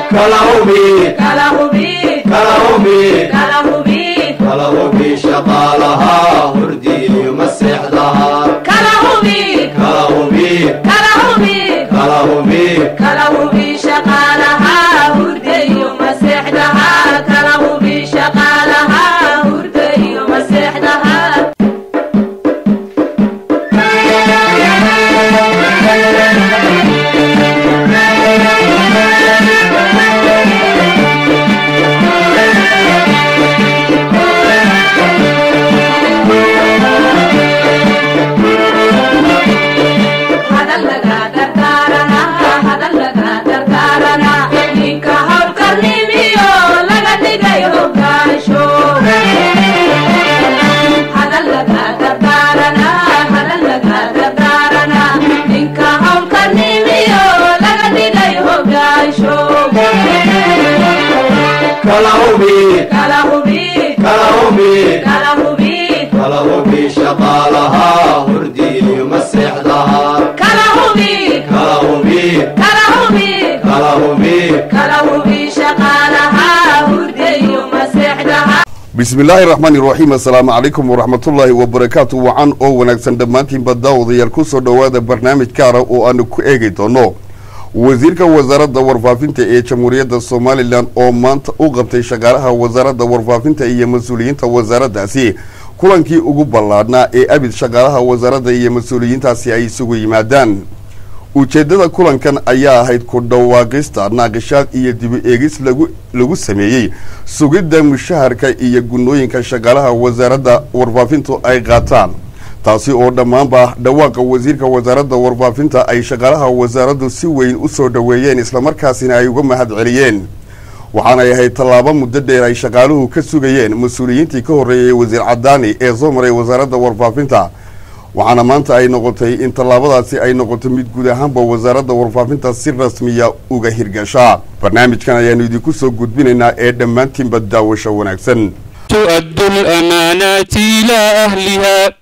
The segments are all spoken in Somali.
kala hubi kala hubi kala hubi kala hubi kala hubi shaqaalaha hurdiyo maseexdaha kala hubi kala hubi kala hubi kala hubi kala hubi shaqaalaha hurda iyo maseexdaha kala hubi shaqaalaha hurda iyo maseexdaha hadal laga dardaarana hadal laga dardaarana ninka howlkarnimiyo laga dhigay hogaansho hadal laga dardaarana hadal laga dardaarana ninka howlkarnimiyo laga dhigay hogaansho kala hubi kala hubi kala hubi kala hubi kala hubi shaqaalaha hurdiyo maseexdaha kala hubi kala hubi kala hubi kala hubi kala hubi shaqaalaha hurda iyo maseexdaha bismillaahi raxmaani raxiim assalaamu calaykum waraxmatullaahi wabarakaatu wacan oo wanaagsan dhammaantiinba daawadayaal ku soo dhowaada barnaamij gaara oo aanu ku eegi doono wasiirka wasaaradda warfaafinta ee jamhuuriyadda somalilan oo maanta u qabtay shaqaalaha wasaaradda warfaafinta iyo mas-uuliyiinta wasaaraddaasi kulankii ugu ballaadhnaa ee abid shaqaalaha wasaaradda iyo mas-uuliyiintaasi ay isugu yimaadaan ujeeddada kulankan ayaa ahayd ku dhawaaqista naaqishaad iyo dibu eegis lagu lagu sameeyey sugidda mushaharka iyo gunnooyinka shaqaalaha wasaaradda warfaafintu ay qaataan taasi oo dhammaanba dhawaaqa wasiirka wasaaradda warfaafinta ay shaqaalaha wasaaraddu si weyn u soo dhoweeyeen islamarkaasina ay uga mahad celiyeen waxaanay ahayd tallaabo muddo dheer ay shaqaaluhu ka sugayeen mas-uuliyiintii ka horreeyay wasiir cadaani ee soo maray wasaaradda warfaafinta waxaana maanta ay noqotay in tallaabadaasi ay noqoto mid guud ahaanba wasaaradda warfaafinta si rasmiya uga hirgashaa barnaamijkan ayaanu idinku soo gudbinaynaa ee dhammaantiinba daawasho wanaagsan تؤدوا الأمانات إلى أهلها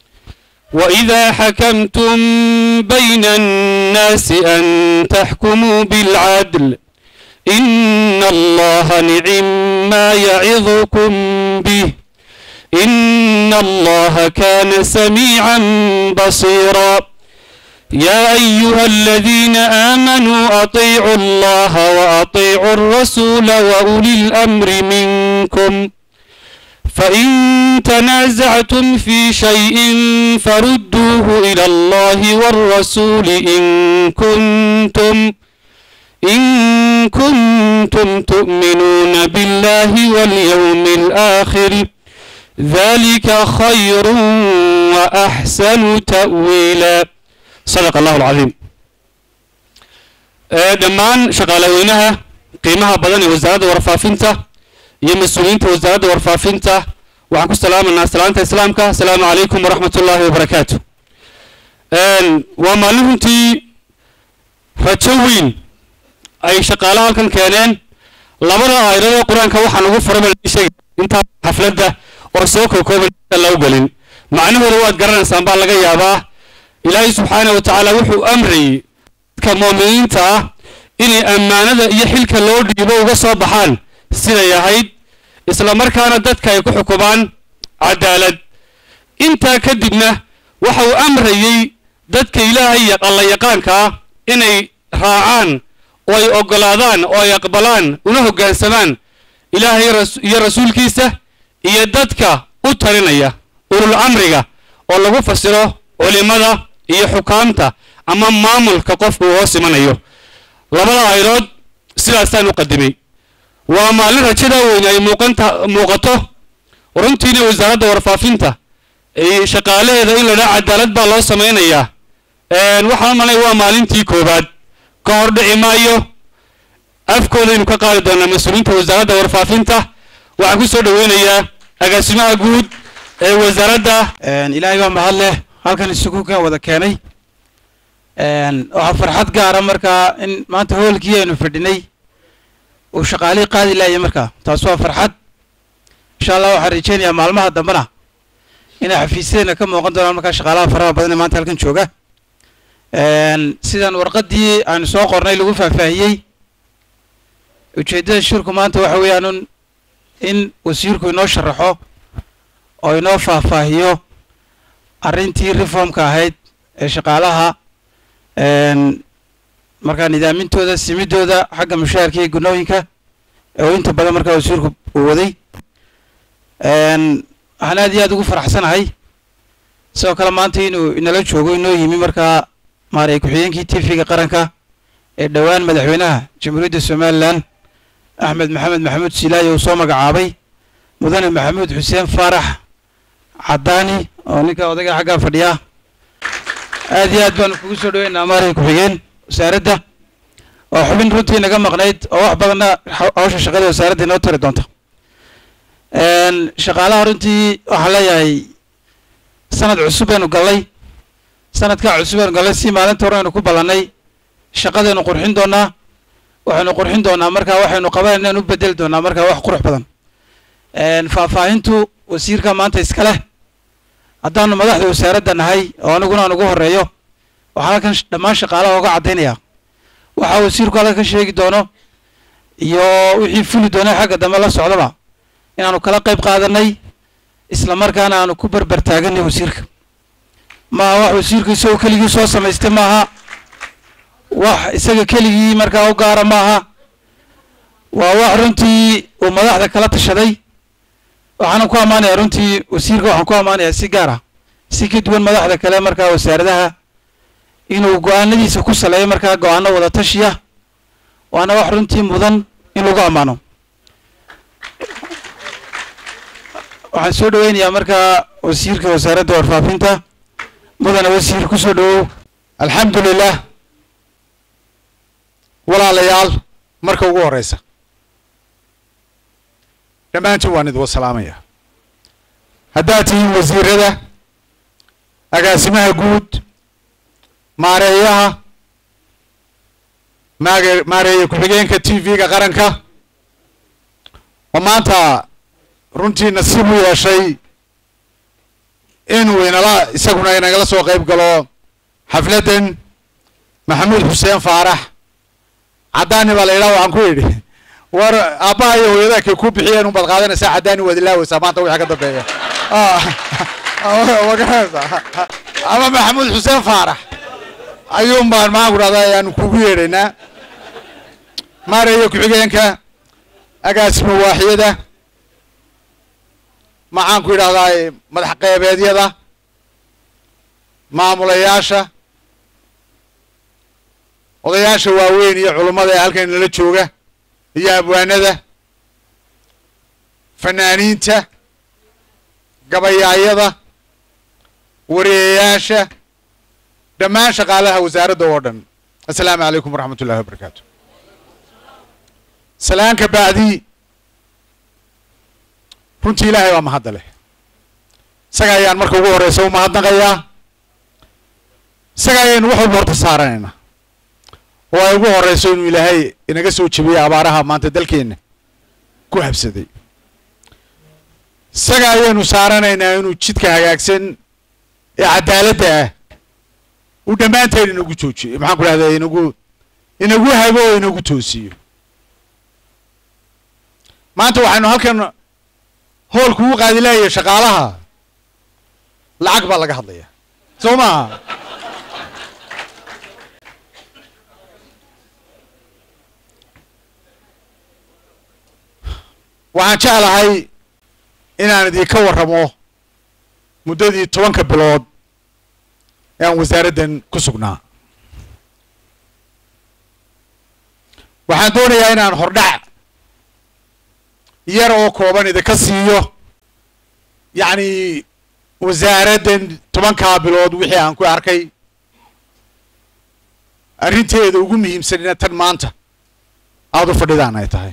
وإذا حكمتم بين الناس أن تحكموا بالعدل إن الله نعم ما يعظكم به إن الله كان سميعا بصيرا يا أيها الذين آمنوا أطيعوا الله وأطيعوا الرسول وأولي الأمر منكم فإن تنازعتم في شيء فردوه إلى الله والرسول إن كنتم إن كنتم تؤمنون بالله واليوم الآخر ذلك خير وأحسن تأويلا صدق الله العظيم آه، دمان شغالوينها قيمها بدن وزارة ورفافنته iyo mas-uuliyiinta wasaaradda warfaafinta waxaan ku salaamanaa salaanta islaamka asalaamu calaykum waraxmat ullaahi wabarakaatu waa maalin runtii rajo weyn ay shaqaalaha halkan keeneen labada aayadadoo qur-aanka waxaan ugu furay sheegay intaa xafladda oo soo kookooban la u gelin macnahooda waad garanaysaan baa laga yaabaa ilaahay subxaana wa tacaala wuxuu amrayay dadka mu'miniinta ah inay ammaanada iyo xilka loo dhiibo uga soo baxaan siday ahayd isla markaana dadka ay ku xukumaan cadaalad intaa kadibna waxa uu amrayey dadka ilaahay alla yaqaanka ah inay raacaan oo ay oggolaadaan oo ay aqbalaan una hoggaansamaan ilaahay iyo rasuulkiisa iyo dadka u talinaya ulul amriga oo lagu fasiro culimada iyo xukaamta ama maamulka qofku uu hoos imanayo labada aydood sidaasaan u qadimay waa maalin rajada weyn ay muuqanta muuqato runtiina wasaaradda warfaafinta shaqaalaheeda in la dhaha cadaalad baa loo samaynayaa waxaan malay waa maalintii koowaad ka hor dhici maayo afkoodaynu ka qaadi doonaa mas-uuliyiinta wasaaradda warfaafinta waxaan ku soo dhoweynayaa agaasimaha guud ee wasaaradda ilaahay baa mahad leh halkan isugu ka wada keenay waxaa farxad gaara markaa in maanta hoolkii aynu fadhinay uu shaqaalihii qaadi laaya markaa taas waa farxad insha allah waxaan rajeynayaa maalmaha dambena inay xafiisyadeena ka muuqan doonaan markaa shaqaalaha faraha badan ee maanta halkan jooga sidan warqaddii aanu soo qornay lagu faahfaahiyey ujeeddada shirku maanta waxa weeyaan un in wasiirku inoo sharaxo oo inoo faahfaahiyo arrintii reformka ahayd ee shaqaalaha een, markaa nidaamintooda simidooda xagga mushaharka iyo gunooyinka oo inta badan markaa wasiirku uu waday een, waxaan aad iyo aad ugu faraxsanahay sidoo kale maanta inuu inala joogo inoo yimi markaa maaray ku-xigeenkii tvga qaranka ee dhowaan madaxweynaha jamhuuriyadda somalilan axmed maxamed maxamuud silaayo uu soo magacaabay mudane maxamuud xuseen faarax cadaani oo ninka odayga xaggaa fadhiya aad iyo aad baanu kugu soo dhaweynaa maaray ku-xigeen wasaaradda oo xubin runtii naga maqnayd oo wax badanna haw- hawsha shaqada wasaaradda inoo tari doonta een, shaqaalaha runtii waxaan leeyahay sanad cusub aynu gallay sanadkaa cusub aynu gallay si maalinta hore aynu ku ballannay shaqadaynu qurxin doonaa waxaynu qurxin doonaa markaa waxaynu qabanayna aynu u bedeli doonaa markaa wax qurux badan een, faahfaahintu wasiirka maanta iska leh haddaanu madaxda wasaaradda nahay oo aniguna aan ugu horeeyo waxaan halkan sh- dhammaan shaqaalaha uga caddaynaya waxa wasiirku halkan ka sheegi doono iyo wixii fuli doona xagga dambe la socdaba inaanu kala qayb qaadanay isla markaana aanu ku berber taaganay wasiirka maaha wax wasiirku isagoo keligii soo samaystay maaha wax isaga keligii markaa u gaara maaha waa wax runtii uu madaxda kala tashaday waxaana ku ammaanayaa runtii wasiirka waxaan ku ammaanayaa si gaar ah si ka duwan madaxda kale markaa wasaaradaha inuu go-aanadiisa ku saleeyo markaa go-aano wada tashiya waana wax runtii mudan in lagu ammaano waxaan soo dhaweynayaa markaa wasiirka wasaaradda warfaafinta mudane wasiir ku soo dhawow alxamdu lilah walaalayaal marka ugu horeysa dhammaantiin waan idin wasalaamaya haddaad tihiin wasiirada agaasimaha guud maareeyaha maage maareeye ku-xigeenka t v-ga qaranka oo maanta runtii nasiib u yeeshay inuu inala isaguna inagala soo qayb galo xafladdan maxamuud xuseen faarax caddaani baa la yidhaha waxaan ku idhi war aabbaha iyo hooyada kay ku bixiyeen unbaad qaadanaysaa caddaani waad ilaaweysaa maanta wixii ka dambeeya Ah, ma garanaysaa ama maxamuud xuseen faarax ayuun baan maxaan ku dhahdaa ayaanu kugu yeedhaynaa maareeyo ku-xigeenka agaasima waaxiyada maxaan ku idhahdaa madax qeybeedyada maamulayaasha odayaasha waaweyn iyo culummada ee halkan nala jooga iyo abwaanada fanaaniinta gabayaayada wareeyayaasha dhammaan shaqaalaha wasaaradda oo dhan assalaamu calaykum waraxmat ullahi wabarakaatu salaanka bacdi runtii ilaahay baa mahadda leh isaga ayaan marka ugu horeysa u mahadnaqayaa isaga ayaynu wax walba horta saaranaynaa oo ay ugu horeyso inuu ilaahay inaga soo jebiyey abaaraha maanta dalkeenna ku habsaday isaga ayaynu saaranaynaa inuu jidka hagaagsan ee cadaaladda ah uu dhammaanteen inagu joojiyo maxaan ku dhahdaa inagu inagu hago oo inagu toosiyo maanta waxaynu halkan hoolku u qaadi lahaye shaqaalaha lacag baa laga hadlaya soo maaha waxaan jeclahay inaan idinka warramo muddadii tobanka bilood ee aan wasaaraddan ku sugnaa waxaan doonayaa inaan hordhac yar oo kooban idinka siiyo yacni wasaaraddan tobankaa bilood wixii aan ku arkay arrinteeda ugu muhiimsanina tan maanta aada u fadhidaan ay tahay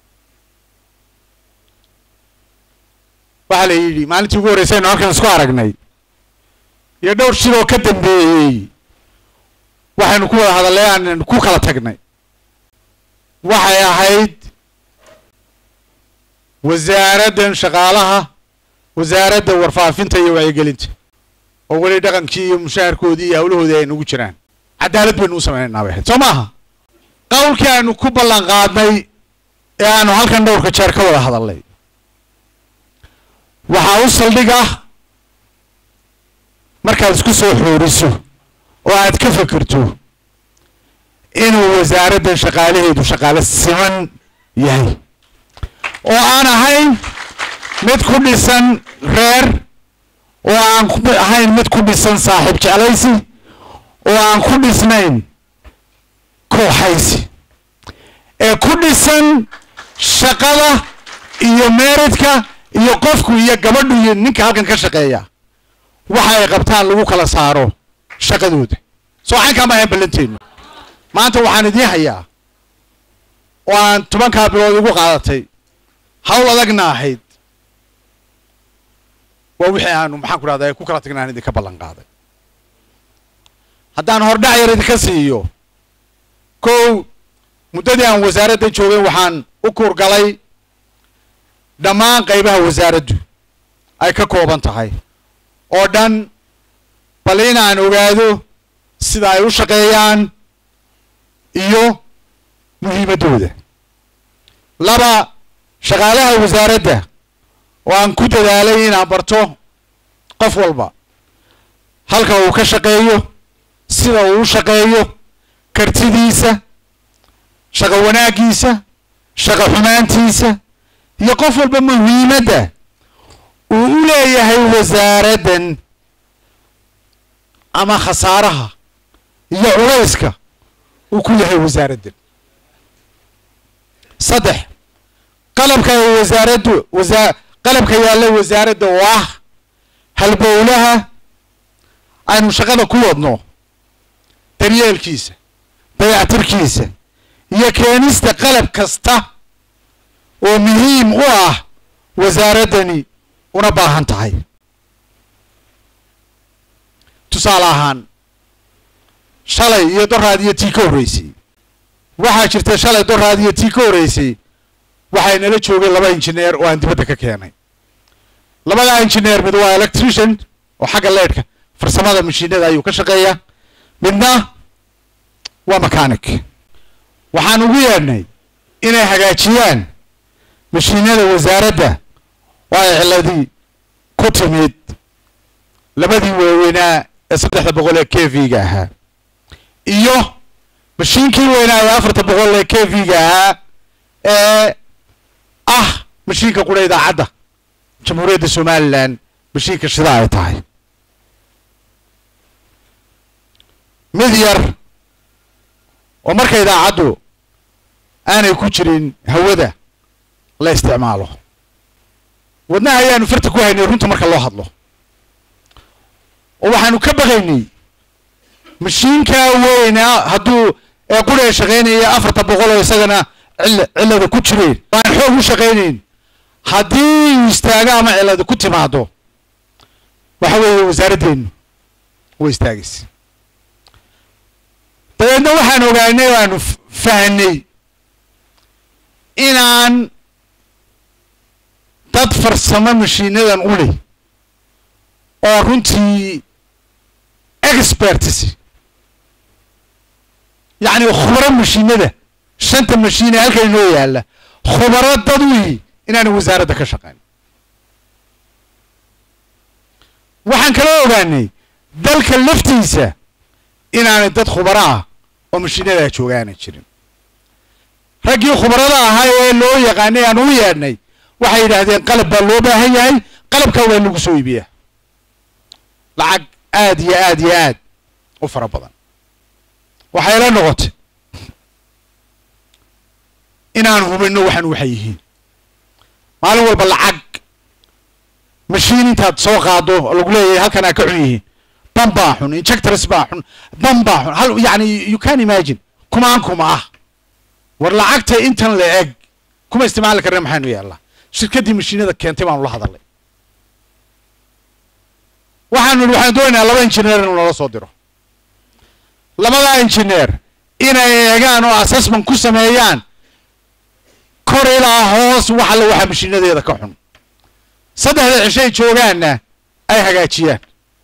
waxaa la yidhi maalintii ugu horreysay aynu halkan isku aragnay iyo dhowr shil oo ka dambeeyey waxaynu ku wada hadallay aan ku kala tagnay waxay ahayd wasaaraddan shaqaalaha wasaaradda warfaafinta iyo wacyigelinta oo weli dhaqankii iyo mushaharkoodii iyo hawlahoodii ay nagu jiraan cadaalad baynu u samaynaynaa bay ahayd soo maaha qowlkii aynu ku ballan qaadnay ee aanu halkan dhowrka jeer ka wada hadalnay waxaa u saldhig ah markaad isku soo xooriso oo aad ka fekerto inuu wasaaraddan shaqaalaheedu shaqaale siman yahay oo aan ahayn mid ku dhisan reer oo aan ku ahayn mid ku dhisan saaxiib jeclaysi oo aan ku dhisnayn kooxaysi ee ku dhisan shaqada iyo meeridka iyo qofku iyo gabadhu iyo ninka halkan ka shaqeeya waxa ay qabtaan lagu kala saaro shaqadooda soo xankaa ma ahayn ballanteennu maanta waxaan idiin hayaa oo aan tobankaa bilood igu qaadatay hawl adagna ahayd waa wixii aanu maxaan ku rahdaa ku kala tagna aan idinka ballan qaaday haddaan hordhac yar idinka siiyo kow muddadii aan wasaaradda joogay waxaan u kuurgalay dhammaan qaybaha wasaaraddu ay ka kooban tahay oo dhan bal inaan ogaado sida ay u shaqeeyaan iyo muhiimaddooda laba shaqaalaha wasaaradda oo aan ku dadaalay inaan barto qof walba halka uu ka shaqeeyo sida uu u shaqeeyo kartidiisa shaqo wanaaggiisa shaqo xumaantiisa iyo qof walba muhiimadda uu u leeyahay wasaaraddan ama khasaaraha iyo culayska uu ku yahay wasaaraddan saddex qalabka ay wasaaraddu wasa qalabka yaalla wasaaradda oo ah halbowlaha aynu shaqada ku wadno daryeelkiisa dayactirkiisa iyo keenista qalab kasta oo muhiim u ah wasaaraddani una baahan tahay tusaale ahaan shalay iyo doraad iyo tii ka horreysay waxaa jirta shalay doraad iyo tii ka horreysay waxay nala joogay laba injineer oo aan dibadda ka keenay labadaa injineer mid waa electrician oo xagga leedhka farsamada mashiinada ayuu ka shaqeeya midna waa mechanic waxaan ugu yeedhnay inay hagaajiyaan mashiinada wasaaradda oo ay ciladii ku timid labadii waaweynaa ee saddexda boqol ee k v ga ahaa iyo mashiinkii weynaa ee afarta boqol ee k v ga ahaa ee ah mashiinka qura idaacadda jamhuuriyadda somalilan mashiinka shida ay tahay mid yar oo marka idaacaddu aanay ku jirin hawada la isticmaalo wadnaha ayaanu farta ku haynay runta marka loo hadlo oo waxaanu ka baqaynay mashiinkaa weyna hadduu ee quree shaqaynaya afarta boqol oo isagana cil cillada ku jireen aan xoog u shaqaynayn haddii uu istaago ama cillada ku timaado waxa weeye wasaaraddeenu way istaagaysa dabeedna waxaan ogaanay oo aanu fahanay inaan dad farsamo mashiinadan u leh oo runtii experts yacni khubaro mashiinada shanta mashiine halka inoo yaalla khubaro dad u yihi inaana wasaaradda ka shaqayn waxaan kala ogaanay dalka laftiisa inaanay dad khubaro ah oo mashiinadaa joogaana jirin raggii khubarada ahaa ee loo yaqaanay aan u yeedhnay waxay yidhaahdeen qalab baa loo baahan yahay qalabkaa waa lagu soo iibiyaa lacag aad iyo aad iyo aad u fara badan waxay la noqotay inaan hubinno waxaan waxay yihiin maalin walba lacag mashiin intaad soo qaado oo lagu leeyahay halkan aa ka xun yihiin ban baa xun injectors baa xun ban baa xun hal yani you can imagine kumaan kuma ah war lacagta intan la eg kuma isticmaali karna maxaynu yaallaa shirkaddii mashiinada keentay baanu la hadalnay waxaanu idhi waxaan doonaynaa laba injineer inuu nala soo diro labadaa injineer inay eegaan oo assessment ku sameeyaan kor ilaa hoos wax alle waxa mashiinadeeda ka xun saddexda cishay joogaanna ay hagaajiyaan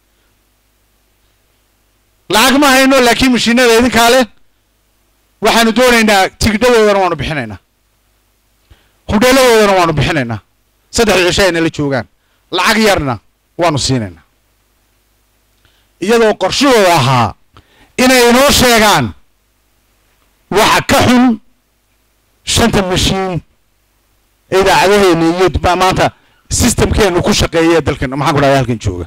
lacag ma hayno laakiin mashiinada idinkaa leh waxaanu doonaynaa tigidhadoodana waanu bixinaynaa hudheeladoodana waanu bixinaynaa saddex cisho ay nala joogaan lacag yarna waanu siinaynaa iyadoo qorshahooda ahaa inay inoo sheegaan waxa ka xun shanta mashiin ee idaacadaheena iyo ma- maanta systemkeenu ku shaqeeya ee dalkan maxaan ku dhahda halkan jooga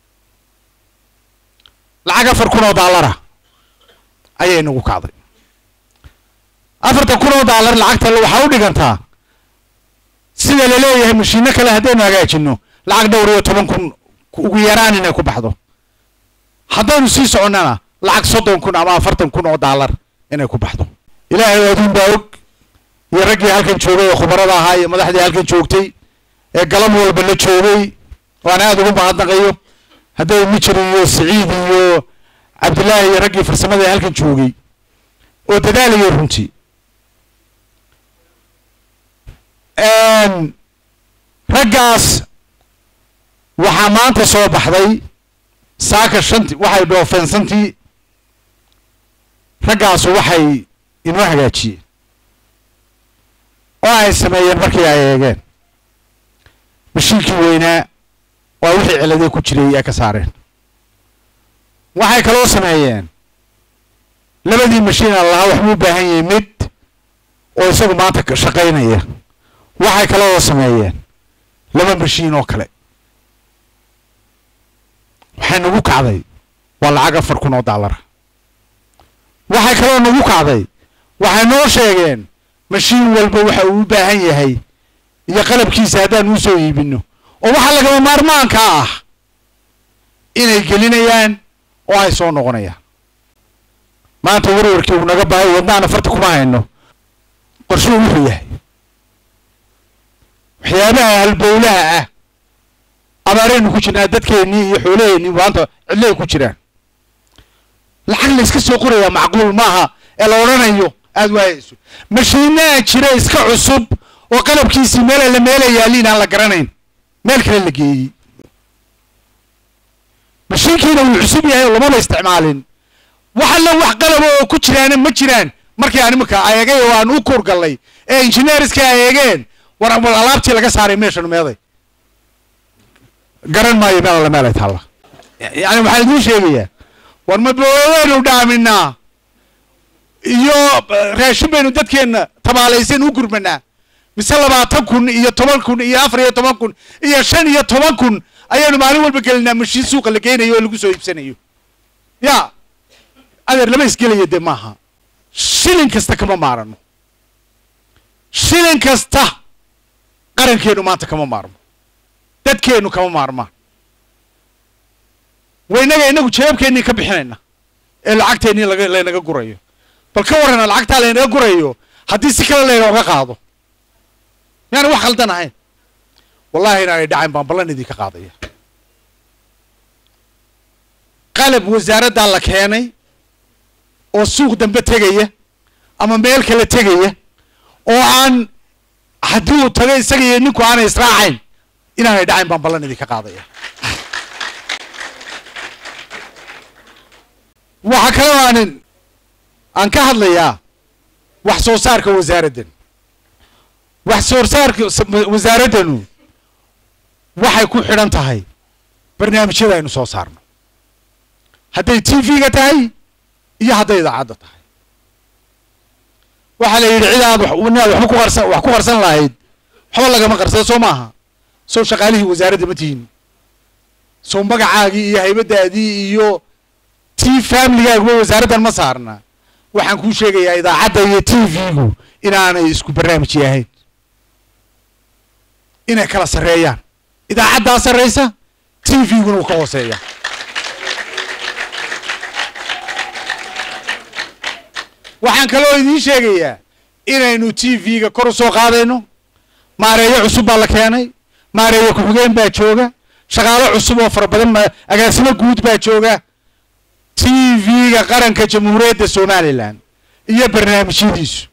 lacag afar kun oo daalara ayay nagu kacday afartan kun oo daalar lacagta waxaa u dhigantaa sida laleeyahay mashiino kale haddaynu hagaajino lacag dhowr iyo toban kun ugu yaraan inay ku baxdo haddaynu sii soconnana lacag soddon kun ama afartan kun oo daalar inay ku baxdo ilaahay adduun baa og iyo raggii halkan joogay ee khubarada ahaa iyo madaxdii halkan joogtay ee galab walba la joogay waan aada ugu mahadnaqayo hadday mijir iyo siciid iyo cabdillaahi iyo raggii farsamada ee halkan joogay oo dadaalayo runtii raggaas waxaa maanta soo baxday saaka shanti waxay dhoofeen santii raggaasu waxay inoo hagaajiyeen oo ay sameeyeen markii ay eegeen mashiinkii weynaa waa wixii ciladee ku jiray ay ka saareen waxay kaloo sameeyeen labadii mashiin aan lahaa waxbuu u baahan yahay mid oo isagu maanta ka shaqaynaya waxay kaloo sameeyeen laba mashiin oo kale waxay nagu kacday waa lacag afar kun oo daalara waxay kaloo nagu kacday waxay noo sheegeen mashiin walba waxa uu u baahan yahay iyo qalabkiisa haddaan uu soo iibino oo waxaa lagama maarmaanka ah inay gelinayaan oo ay soo noqonayaan maanta warwarkii uu naga bahay wadnaana farta kuma hayno qorshuhu wuxuu yahay waxyaabaha halbowlaha ah abaaraynu ku jirnaa dadkeennii iyo xoolaheennii maanta cidlay ku jiraan lacag la iska soo qorayaa macquul maaha ee la odhanayo aada waayayso mashiinaa jira iska cusub oo qalabkiisii meela la meela yaaliin aan la garanayn meel kale la geeyey mashiinkiina wuu cusub yahay oo lamana isticmaalin wax alla wax qalaba oo ku jiraana ma jiraan markii aan iminka eegay oo aan u kuurgallay ee injineeriska ay eegeen war war alaabtii laga saaray meeshan meeday garan maayo meel alla meel ay taalla yani waxaan idiin sheegayaa war ma boodaynu dhaaminaa iyo raashin baynu dadkeenna tabaalaysan u gurmanaa mise labaatan kun iyo toban kun iyo afar iyo toban kun iyo shan iyo toban kun ayaynu maalin walba gelinaa mashiin suuqa la geynayo oo lagu soo iibsanayo ya adeer lama isgelaya dee maaha shilin kasta kama maarano shilin kasta qarankeenu maanta kama maarmo dadkeenu kama maarmaan waynaga inagu jawaabkeennii ka bixinayna ee lacagteennii laga laynaga gurayo bal ka warrana lacagtaa laynaga gurayo haddii si kale laynooga qaado miyaana wax khaldan ahayn wallahi inaanay dhacayn baan ballan idinka qaadaya qalab wasaaraddaa la keenay oo suuq dambe tegaya ama meel kale tegaya oo aan haddii uu tago isaga iyo ninku aanay israacayn inaanay dhacayn baan ballan idinka qaadaya waxaa kaloo aanin aan ka hadlayaa wax soo saarka wasaaraddan wax soo saarka wasaaraddanu waxay ku xidhan tahay barnaamijyada aynu soo saarno hadday t v-ga tahay iyo hadday idaacadda tahay waxaa la yidhi cid aad inaad waxba ku qarsan wax ku qarsan lahayd waxba lagama qarsado soo maaha soo shaqaalihii wasaaradda ma tihin soo magacaagii iyo haybadaadii iyo t familigaaguba wasaaraddan ma saarna waxaan kuu sheegayaa idaacadda iyo t v-gu inaanay isku barnaamij yahayn inay kala sarreeyaan idaacaddaa sarraysa t v-guna wuu ka hooseeya waxaan kaloo idiin sheegayaa inaynu t v-ga kor u soo qaadayno maareeyo cusub baa la keenay maareeyo ku-xigeen baa jooga shaqaalo cusub oo fara badan agaasimo guud baa jooga t v-ga qaranka jamhuuriyadda somalilan iyo barnaamijyadiisu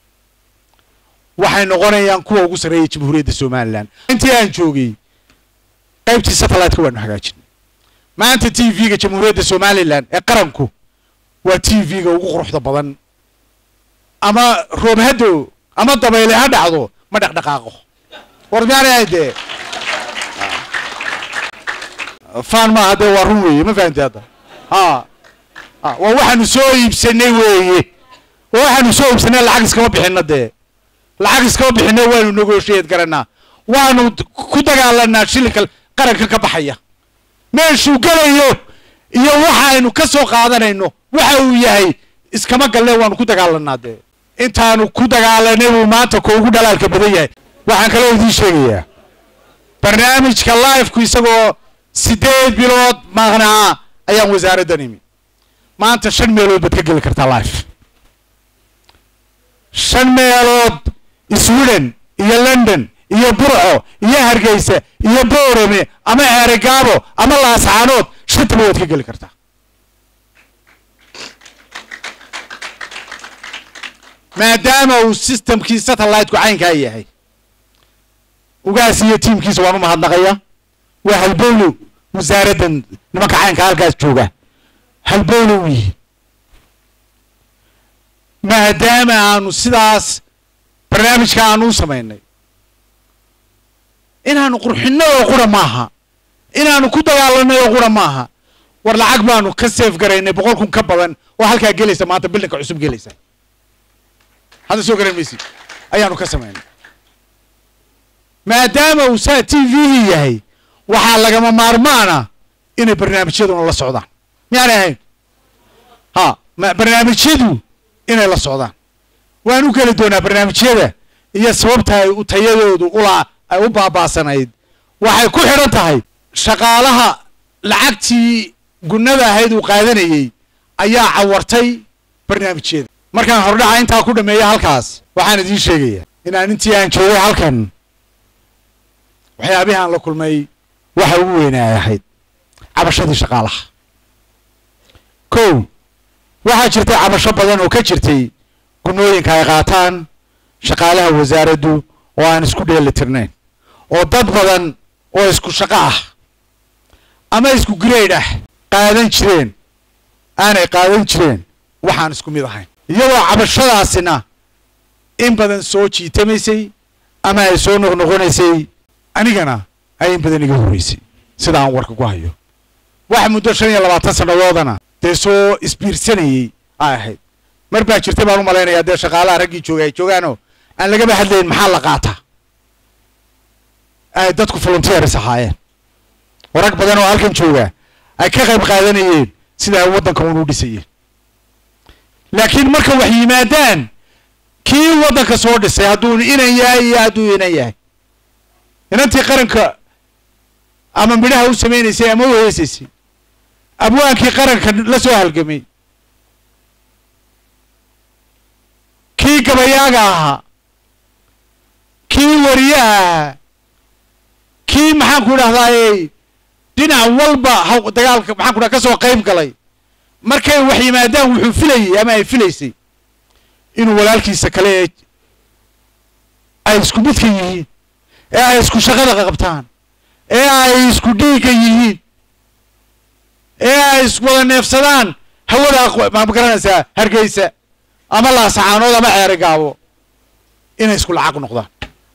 waxay noqonayaan kuwa ugu sarreeya jamhuuriyadda somalilan intii aan joogay qaybtii satellite-ka waanu hagaajinay maanta t v-ga jamhuuriyadda somalilan ee qaranku waa t v-ga ugu quruxda badan ama roob haddo ama dabayle ha dhacdo ma dhaqdhaqaaqo war miyaanay dee fan maaha dee waa run weeye ma fahamti hadda ha ha waa waxaanu soo iibsanay weeye waa waxaanu soo iibsanay lacag iskama bixino dee lacag iskama bixino waanu negotiate garanaa waanu ku dagaalanaa shilinka qaranka ka baxaya meeshuu gelayo iyo waxa aynu ka soo qaadanayno waxa uu yahay iskama galle waanu ku dagaalanaa dee intaanu ku dagaalanay buu maanta koogu dhalaalka badan yahay waxaan kaloo idiin sheegayaa barnaamijka lifeku isagoo sideed bilood maqnaa ayaan wasaaraddan imi maanta shan meelood baad ka geli kartaa life shan meelood sweden iyo london iyo burco iyo hargeysa iyo boorame ama ceerigaabo ama laascaanood shantaba waad ka geli kartaa maadaama uu systemkii satellite-ku caynkaa yahay ugaas iyo tiimkiisa waan u mahadnaqaya waa halbowlow wasaaraddan nimanka caynka halkaas jooga halbowlow yihi maadaama aanu sidaas barnaamijka aanu u samaynay inaanu qurxinno oo qura maaha inaanu ku dagaalanay oo qura maaha war lacag baanu ka seef garaynay boqol kun ka badan oo halkaa gelaysa maanta bildinka cusub gelaysa hadda soo garan maysid ayaanu ka samaynay maadaama uu saa t v yahay waxaa lagama maarmaana inay barnaamijyaduna la socdaan miyaanay ahayn ha ma barnaamijyadu inay la socdaan waan u geli doonaa barnaamijyada iyo sababta ay u tayadoodu ula ay u baabaasanayd waxay ku xidhan tahay shaqaalaha lacagtii gunnada ahayd uu qaadanayey ayaa cawartay barnaamijyada markaan hordhaca intaa ku dhameeya halkaas waxaan idiin sheegayaa inaan intii aan joogay halkan waxyaabihii aan la kulmay waxa ugu weynaay ahayd cabashadii shaqaalaha kow waxaa jirtay cabasho badan oo ka jirtay gunnooyinka ay qaataan shaqaalaha wasaaraddu oo aan isku dheeli tirnayn oo dad badan oo isku shaqo ah ama isku grade ah qaadan jireen aanay qaadan jireen waxaan isku mid ahayn iyadoo cabashadaasina in badan soo jiitamaysay ama ay soo noqnoqonaysay anigana ay in badan iga horreysay sida aan warka ku hayo wax muddo shan iyo labaatan sannadoodana dee soo isbiirsanayey ay ahayd mar baa jirta baan u malaynayaa dee shaqaalaha raggii joogay ay joogaanoo aan lagaba hadlayn maxaa la qaataa ay dadku volunteers ahaayeen oo rag badan oo halkan jooga ay ka qayb qaadanayeen sida ay waddanka un u dhisayeen laakiin marka wax yimaadaan kii waddanka soo dhisay hadduu inan yahay iyo hadduu inan yahay inantii qaranka ama midhaha u samaynaysay ama u heesaysay abwaankii qaranka la soo halgamay kii gabayaaga ahaa kii wariyaha ahaa kii maxaan ku idhahdaayey dhinac walba haw dagaalka maxaan ku dhaha ka soo qayb galay markay wax yimaadaan wuxuu filayey ama ay filaysay inuu walaalkiisa kale ee ay isku midka yihiin ee ay isku shaqada qabtaan ee ay isku dhiigga yihiin ee ay iswada neefsadaan hawada ma garanaysaa hargeysa ama laasacaanood ama ceeri gaabo inay isku lacag noqdaan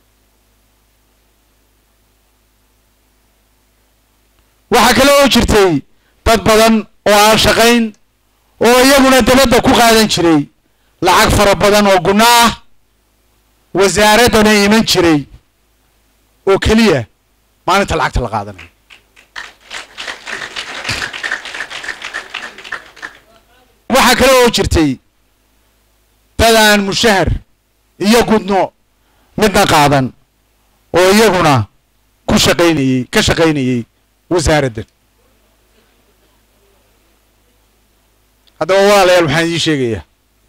waxaa kale oo jirtay dad badan oo aan shaqayn oo iyaguna dabadda ku qaadan jiray lacag fara badan oo gunno ah wasaaraddana iman jiray oo keliya maalinta lacagta la qaadanayo waxaa kale oo jirtay dad aan mushahar iyo gudno midna qaadan oo iyaguna ku shaqaynayey ka shaqaynayey wasaaraddan haddaba walaalayaal waxaan idiin sheegayaa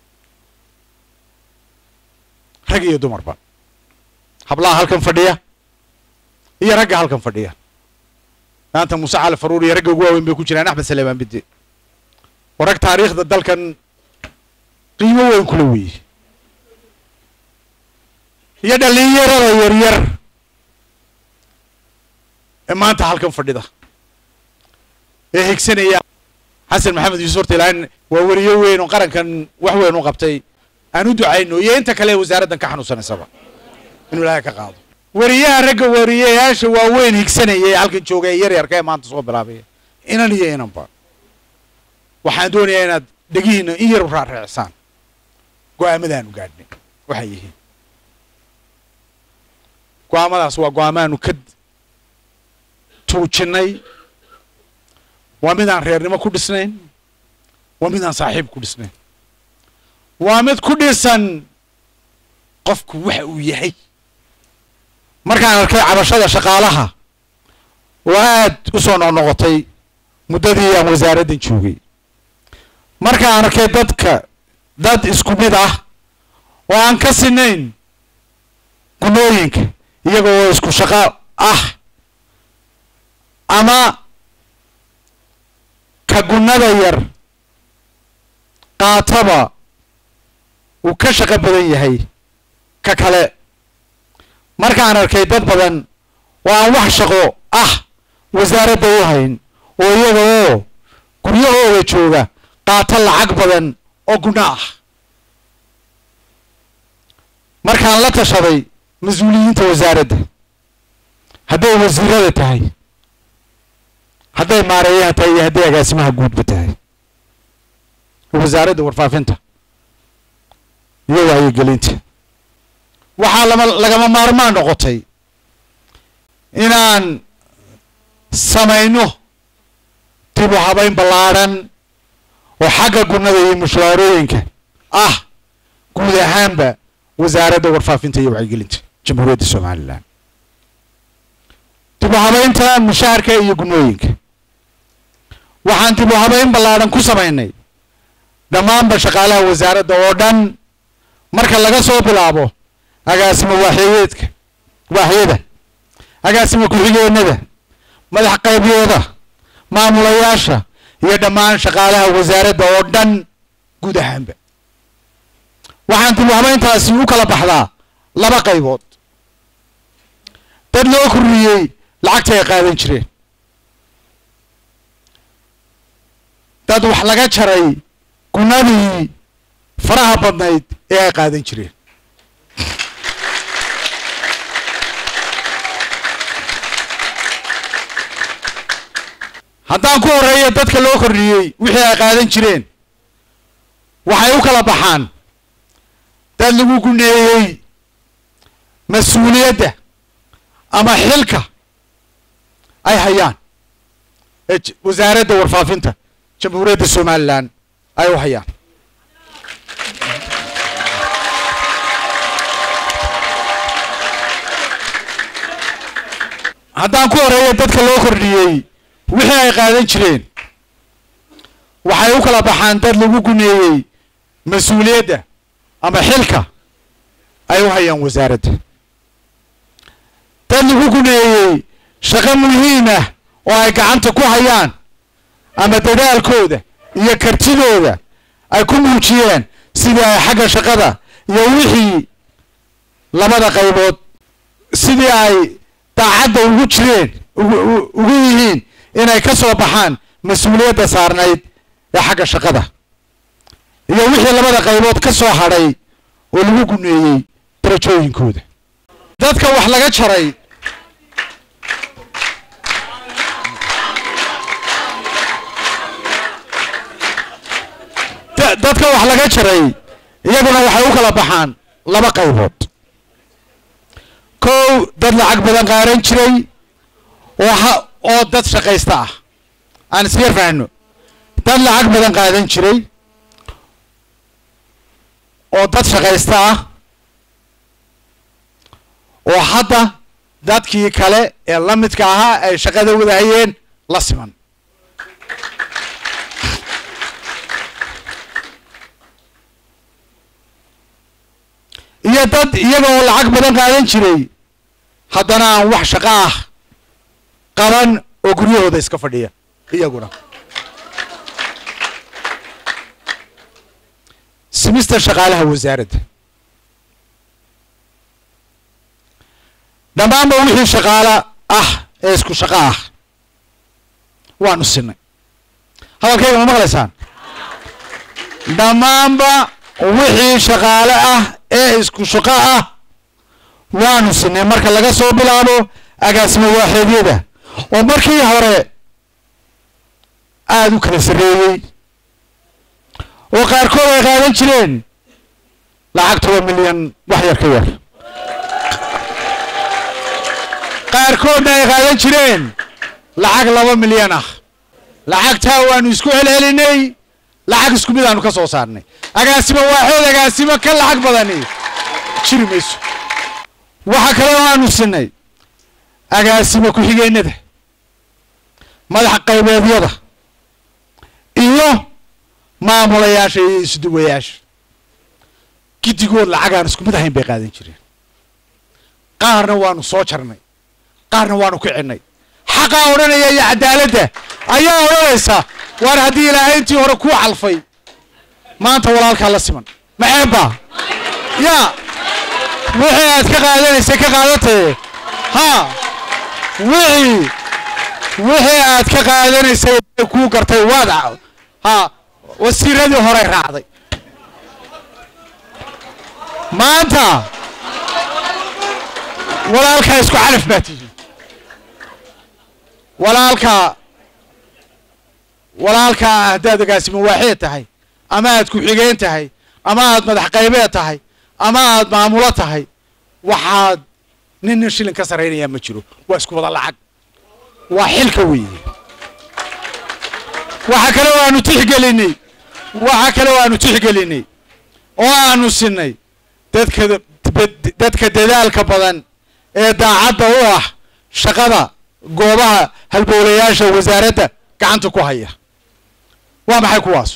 rag iyo dumarba hablaha halkan fadhiya iyo ragga halkan fadhiya maanta muuse cali faruur iyo ragga ugu waaweyn bay ku jiraan axmed saleemaan bidde oo rag taariikhda dalkan qiimo weyn kula weeye iyo dhallinyarada yaryar ee maanta halkan fadhida ee higsanaya xasan maxamed yuusuf horta ilaahin waa weriyo weyn oo qarankan wax weyn u qabtay aan u ducayno iyo inta kale ee wasaaraddan ka xanuunsanaysaba inuu ilaahay ka qaado weriyaha ragga weriyayaasha waaweyn higsanaya ee halkan jooga ee yaryarka ee maanta soo bilaabaya inan iyo inanba waxaan doonayaa inaad dhegihiina in yar raarreecsaan go-aamadaanu gaadhnay waxay yihiin go-aamadaas waa go-aamaanu ka tuujinnay waa midaan reernimo ku dhisnayn waa midaan saaxiib ku dhisnayn waa mid ku dhisan qofku waxa uu yahay markaan arkay cabashada shaqaalaha oo aad u soo noqnoqotay muddadii aan wasaaraddan joogay markaan arkay dadka dad isku mid ah oo aan ka sinayn gunooyinka iyaga oo isku shaqo ah ama ka gunnada yar qaataba uu ka shaqo badan yahay ka kale markaan arkay dad badan oo aan wax shaqo ah wasaaradda u hayn oo iyaga oo guryahooda jooga qaato lacag badan oo gunno ah markaan la tashaday mas-uuliyiinta wasaaradda hadday wasiirada tahay hadday maareeyaha tahay iyo hadday agaasimaha guudba tahay wasaaradda warfaafinta iyo wacyigelinta waxaa lama lagama maarmaan noqotay inaan samayno dib u habayn ballaadhan oo xagga gunnada iyo mushaarooyinka ah guud ahaanba wasaaradda warfaafinta iyo wacyigelinta jamhuuriyadda somalilan dib u habaynta mushaharka iyo gunnooyinka waxaan dib u habayn ballaadhan ku samaynay dhammaanba shaqaalaha wasaaradda oo dhan marka laga soo bilaabo agaasimo waaxyeedka waaxyada agaasimo ku-xigeenada madax qaybiyooda maamulayaasha iyo dhammaan shaqaalaha wasaaradda oo dhan guud ahaanba waxaan dib u habayntaasi u kala baxdaa laba qaybood dad loo korriyey lacagta ay qaadan jireen dad wax laga jaray gunnadii faraha badnayd ee ay qaadan jireen haddaan ku horeeyo dadka loo kordhiyey wixii ay qaadan jireen waxay u kala baxaan dad lagu guneeyey mas-uuliyadda ama xilka ay hayaan ee wasaaradda warfaafinta jamhuuriyadda somalilan ay u hayaan haddaan ku horeeyo dadka loo kordhiyey wixii ay qaadan jireen waxay u kala baxaan dad lagu guneeyey mas-uuliyadda ama xilka ay u hayaan wasaaradda dad lagu guneeyey shaqo muhiim ah oo ay gacanta ku hayaan ama dadaalkooda iyo kartidooda ay ku muujiyeen sidii ay xagga shaqada iyo wixii labada qaybood sidii ay daacadda ugu jireen ugu yihiin inay ka soo baxaan mas-uuliyadda saarnayd ee xagga shaqada iyo wixii labada qaybood ka soo hadhay oo lagu guneeyey darajooyinkooda dadka wax laga jaray dadka wax laga jaray iyaguna waxay u kala baxaan laba qaybood kow dad lacag badan qaaran jiray oo ha oo dad shaqaysta ah aan isyar fahno dad lacag badan qaadan jiray oo dad shaqaysta ah oo hadda dadkii kale ee la midka ahaa ay shaqada wadahayeen la siman iyo dad iyaga oo lacag badan qaadan jiray haddana aan wax shaqo ah qaban oo guryahooda iska fadhiya iyaguna simista shaqaalaha wasaaradda dhammaanba wixii shaqaalo ah ee isku shaqo ah waanu sinay hadalkayga ma maqlaysaan dhammaanba wixii shaqaale ah ee isku shaqo ah waanu sinay marka laga soo bilaabo agaasimo waaxeedyada oo markii hore aada u kala sarreeyey oo qaarkood ay qaadan jireen lacag toban milyan wax yar ka yar qaarkoodna ay qaadan jireen lacag laba milyan ah lacagtaa waanu isku celcelinay lacag isku mid aanu ka soo saarnay agaasimo waaxood agaasimo ka lacag badani jiri mayso waxa kale oo aanu sinay agaasimo ku-xigeenada madax qaybeedyada iyo maamulayaasha iyo isduwayaasha giddigood lacag aan isku mid ahayn bay qaadan jireen qaarna waanu soo jarnay qaarna waanu kicinnay xaqaa odhanaya iyo cadaaladda ayaa odhanaysa waar haddii ilaahay intii hore kuu calfay maanta walaalkaa la siman maxeebba yaa wixii aad ka qaadanaysay ka qaadatee ha wixii wixii aad ka qaadanaysay kuu gartay waad ha wasiiradii hore raacday maanta walaalkaa isku calaf baa tihiin walaalkaa walaalkaa haddaad agaasimo waaxeed tahay ama aad ku-xigeen tahay ama aad madax qaybeed tahay ama aad maamulo tahay waxaad nin nin shilin ka sarraynayaa ma jiro waa isku wada lacag waa xilka weeye waxa kale oo aanu tixgelinay waxa kale oo aanu tixgelinay oo aanu sinay dadka dadka dadaalka badan ee daacadda u ah shaqada goobaha halbowlayaasha wasaaradda gacanta ku haya waa maxay kuwaas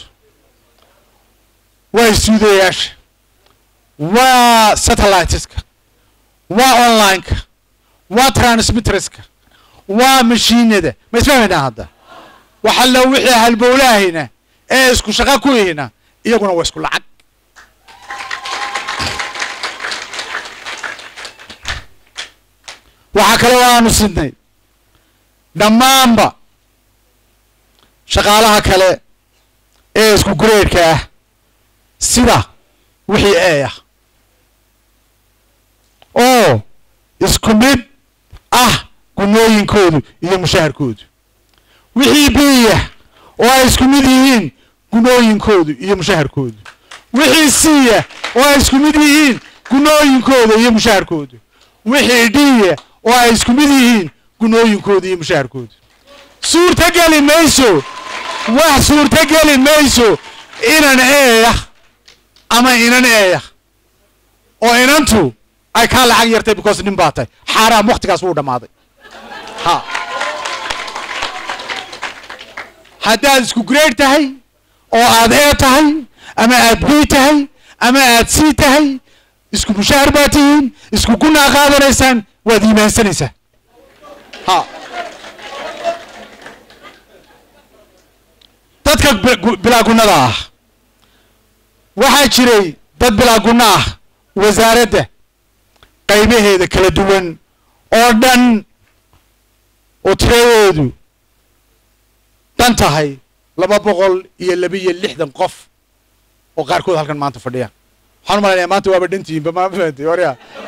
waa istuudayaasha waa satelliteska waa online-ka waa transmitterska waa mashiinada ma isfahmaynaa hadda waxalla wixii halbowlaahayna ee isku shaqo ku yihina iyaguna waa isku lacag waxaa kale oo aanu sidnay dhammaanba shaqaalaha kale ee isku gureedhka ah sida wixii ee ah oo isku mid ah gunooyinkoodu iyo mushaharkoodu wixii biya oo ay isku mid yihiin gunooyinkoodu iyo mushaharkoodu wixii siya oo ay isku mid yihiin gunooyinkooda iyo mushaharkoodu wixii dhiya oo ay isku mid yihiin gunooyinkooda iyo mushaharkoodu suurtogeli mayso wax suurtogeli mayso inan eeyah ama inan eeyah oo inantu ay kaa lacag yartay because nin baa tahay xaaraam waktigaas wuu dhammaaday ha haddaad isku grade tahay oo aad ee tahay ama aad b tahay ama aad c tahay isku mushaahar baa tihiin isku gunaa qaadanaysaan waad iimaansanaysaa ha dadka bi- bilaa gunnada ah waxaa jiray dad bilaa gunno ah wasaaradda qaybaheeda kala duwan oo dhan oo tiradoodu dhan tahay laba boqol iyo labiyo lixdan qof oo qaarkood halkan maanta fadhiya waxaan u malaynayaa maanta waaba dhantihiinba ma fahamtay warya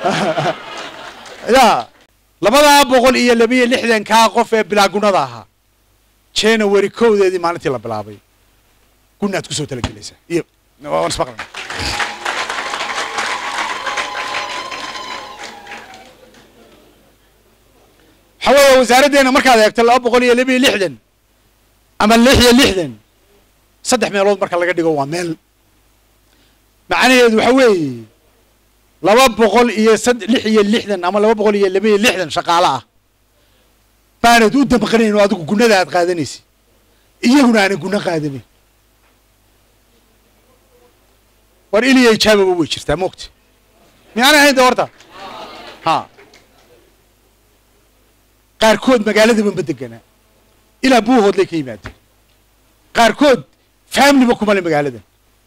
ya labadaa boqol iyo labiyo lixdankaa qof ee bilaa gunnada ahaa january kowdeedii maalintii la bilaabay gunaad kusoo talagelaysaa iyo waan ismaqlana waxaa weeye wasaaraddeena markaad eegto laba boqol iyo labiyo lixdan ama lix iyo lixdan saddex meelood marka laga dhigo waa meel macnaheedu waxa weeye laba boqol iyo sad lix iyo lixdan ama laba boqol iyo laba iyo lixdan shaqaale ah baanad u damqanayn oo adigu gunnada aad qaadanaysid iyaguna aanay gunno qaadanin war iliya ijaababa way jirtaa moogta miyaanay ahayn de horta ha qaarkood magaaladaba ma deganaa ilaa buuhoodlay ka yimaadeen qaarkood faamliba kuma le magaalada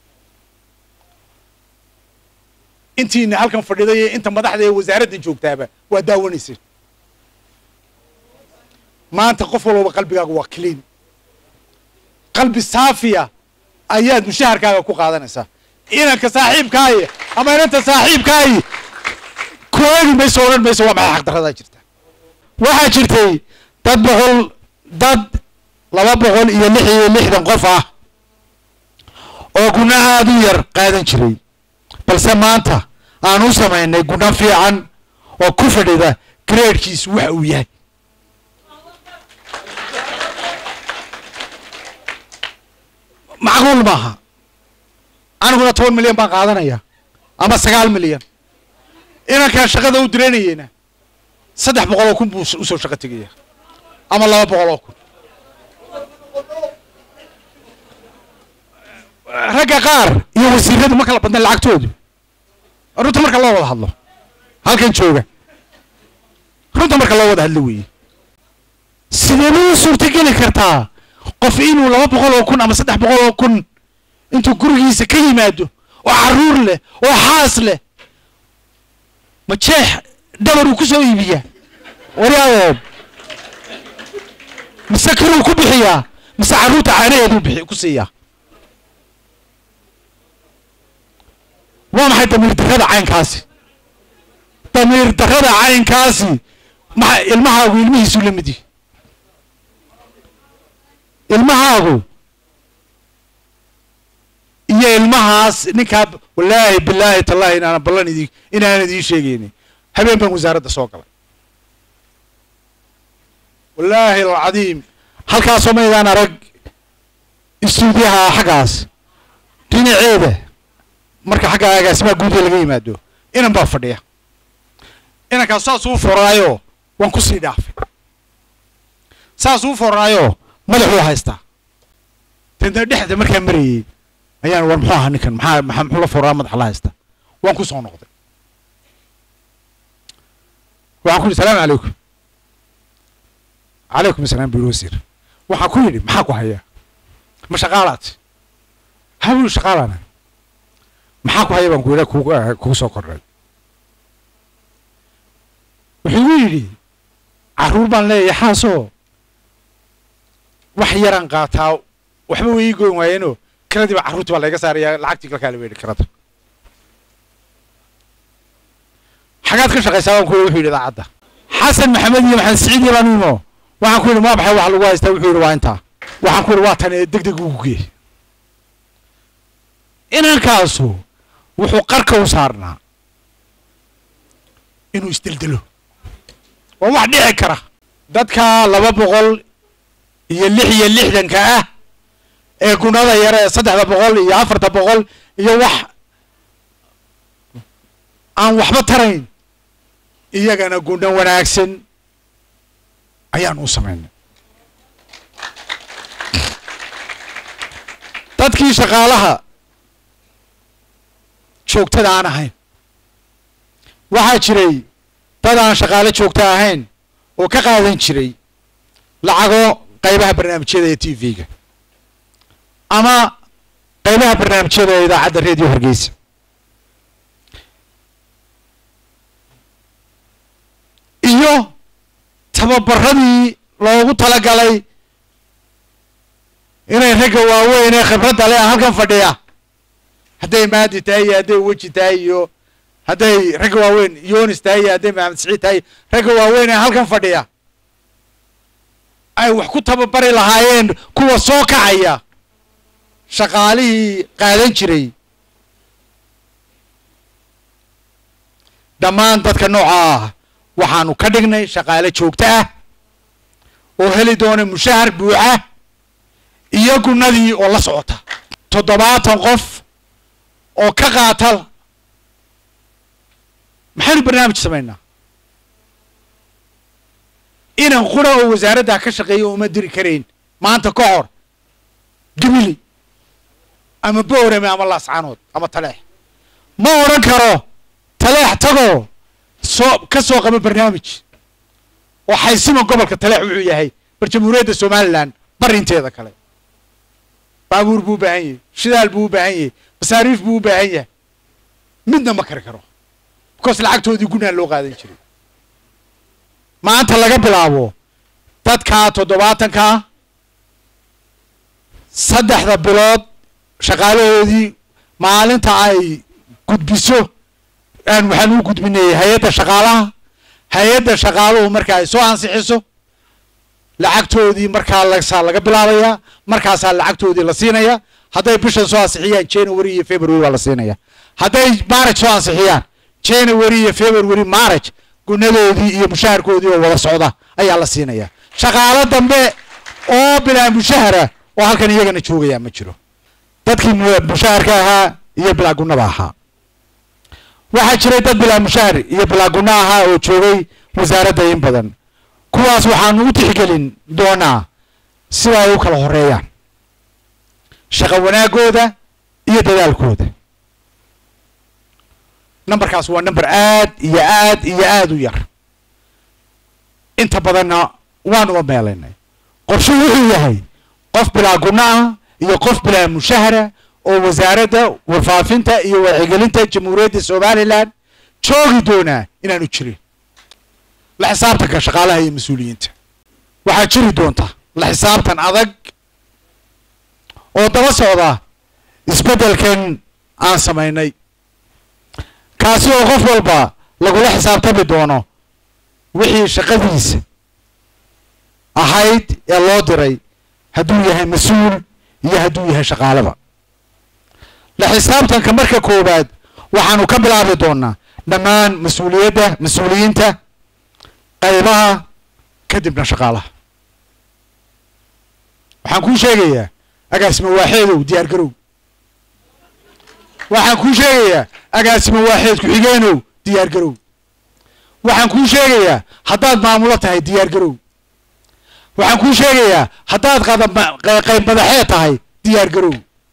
intiina halkan fadhida iyo inta madaxda ee wasaaradda joogtaaba waa daawanayseen maanta qof walbaba qalbigaaga waa clean qalbi saafiya ayaad mushaharkaaga ku qaadanaysaa inanka saaxiibkaayi ama inanta saaxiibkaayi ku eegi mayso odhan mayso waa maxay xaqdarradaa jirta waxaa jirtay dad boqol dad laba boqol iyo lix iyo lixdan qof ah oo guna aada u yar qaadan jiray balse maanta aan u samaynay guna fiican oo ku fadhida gradekiisu waxa uu yahay macquul maaha aniguna toban milyan baan qaadanaya ama sagaal milyan inankaan shaqada u diranayeyna saddex boqol oo kun buu usoo shaqo tegaya ama laba boqol oo kun ragga qaar iyo wasiiradu ma kala badna lacagtoodu runta marka loo wada hadlo halkan jooga runta marka loo wada hadlo weeye sidee bay u suurtageli kartaa qof inuu laba boqol oo kun ama saddex boqol oo kun intuu gurigiisa ka yimaado oo caruur leh oo xaas leh ma jeex dhabar uu ku soo iibiyaa waryaadeed mise kiruu ku bixiyaa mise carruurta caanaheeduu bixi ku siiyaa waa maxay damiir darrada caynkaasi damiir darrada caynkaasi maxa ilmahaagu ilmihiisuu la mid yihi ilmahaagu iyo ilmahaas ninkaa wallaahi bilaahi tallaahi inaanan ballan idin inaanan idiin sheegaynin habeen baan wasaaradda soo galay wallaahi alcadiim halkaasoo maydaan arag istuudiyaha xaggaas dhinaceeda marka xagga agaasimaha guuda laga yimaado inan baa fadhiya inankaas saasuu foraayo waan kusii dhaafay saasuu foraayo madaxuu haystaa tanta dhexda markaa marayey ayaan war muxuu ahaa ninkan maxaa maxaa muxuu la foraa madaxa la haysta waan ku soo noqday waxaan ku yidhi salaamu calaykum calaykum asalaam buu wasiir waxaan ku yidhi maxaa ku hayaa ma shaqaalaad ha buu shaqaalana maxaa ku haya baan ku yidha kugu kugu soo kordhay wuxuu igu yidhi carruur baan leeyahay xaasoo wax yaraan qaataa waxba way ii goyn waayeenoo kiradii baa carruurtii baa layga saarayaa lacagtii kalkaa la weydhi kirada xagaad ka shaqaysaa baan ku yidhi wuxuu yidhi idaacadda xasan maxamed iyo maxamed siciid iyo baan imo waxaan ku yidhi maa baxay wax lagu haystaa wuxuu yidhi waa intaa waxaan ku yidhi waa tan ee deg deg ugu gee inankaasu wuxuu qarka u saarnaa inuu isdeldelo waa wax dhici kara dadka laba boqol iyo lix iyo lixdanka ah ee gunada yare ee saddexda boqol iyo afarta boqol iyo wax aan waxba tarayn iyagana gundhan wanaagsan ayaan u samaynay dadkii shaqaalaha joogtada aan ahayn waxaa jiray dad aan shaqaale joogta ahayn oo ka qaadan jiray lacago qaybaha barnaamijyada ee t v-ga ama qaybaha barnaamijyada ee idaacadda radio hargeysa iyo tababaradii loogu talagalay inay ragga waaweyn ee khibradda leh halkan fadhiya hadday maadi tahay iyo hadday weji tahay iyo hadday ragga waaweyn yonis tahay iyo hadday maxamed siciid tahay ragga waaweyn ee halkan fadhiya ay wax ku tababari lahaayeen kuwa soo kacaya shaqaalihii qaadan jiray dhammaan dadka nooca ah waxaanu ka dhignay shaqaale joogto ah oo heli doona mushahar buuxa iyo gunnadii oo la socota toddobaatan qof oo ka qaata maxaynu barnaamij samaynaa inan qura oo wasaaraddaa ka shaqeeya uma diri karayn maanta ka hor gabili ama boorame ama laascaanood ama taleex ma odhan karo taleex tagoo soo ka soo qaba barnaamij oo xaysima gobolka taleex wuxuu yahay bar jamhuuriyadda somalilan barinteeda kale baabuur buu u baahan yahay shidaal buu u baahan yahay masaariif buu u baahan yahay midna ma kari karo because lacagtoodii gunaa loo qaadan jiray maanta laga bilaabo dadkaa toddobaatankaa saddexda bilood shaqaalahoodii maalinta ay gudbiso aan waxaan u gudbinay hay-adda shaqaalaha hay-adda shaqaaluhu marka ay soo ansixiso lacagtoodii markaa lasaa laga bilaabayaa markaasaa lacagtoodii la siinaya hadday bishan soo ansixiyaan january iyo february waa la siinaya hadday maraj soo ansixiyaan january iyo february maraj gunadoodii iyo mushaharkoodii oo wada socda ayaa la siinaya shaqaalo dambe oo bilaa mushahara oo halkan iyagana joogaya ma jiro dadkii mu- mushaharka ahaa iyo bilaa gunaba ahaa waxaa jiray dad bilaa mushahar iyo bilaa guna ahaa oo joogay wasaaradda in badan kuwaas waxaanu u tixgelin doonaa sida ay u kala horeeyaan shaqo wanaagooda iyo dadaalkooda numberkaas waa number aad iyo aad iyo aad u yar inta badanna waanu meelaynay qorshuhu wuxuu yahay qof bilaa guna ah iyo qof bilaa mushahara oo wasaaradda warfaafinta iyo wacyigelinta jamhuuriyadda somalilan joogi doonaa inaanu jirin la xisaabtanka shaqaalaha iyo mas-uuliyiinta waxaa jiri doonta la xisaabtan adag oo daba socda isbeddelkan aan samaynay kaasi oo qof walba lagula xisaabtami doono wixii shaqadiisa ahayd ee loo diray hadduu yahay mas-uul iyo hadduu yahay shaqaalaba la xisaabtanka marka koowaad waxaanu ka bilaabi doonaa dhammaan mas-uuliyadda mas-uuliyiinta qaybaha kadibna shaqaalaha waxaan kuu sheegayaa agaasimo waaxeedow diyaar garow waxaan kuu sheegayaa agaasimo waaxeed ku-xigeenow diyaar garow waxaan kuu sheegayaa haddaad maamulo tahay diyaar garow waxaan kuu sheegayaa haddaad qadab- qe- qayb madaxeed tahay diyaar garow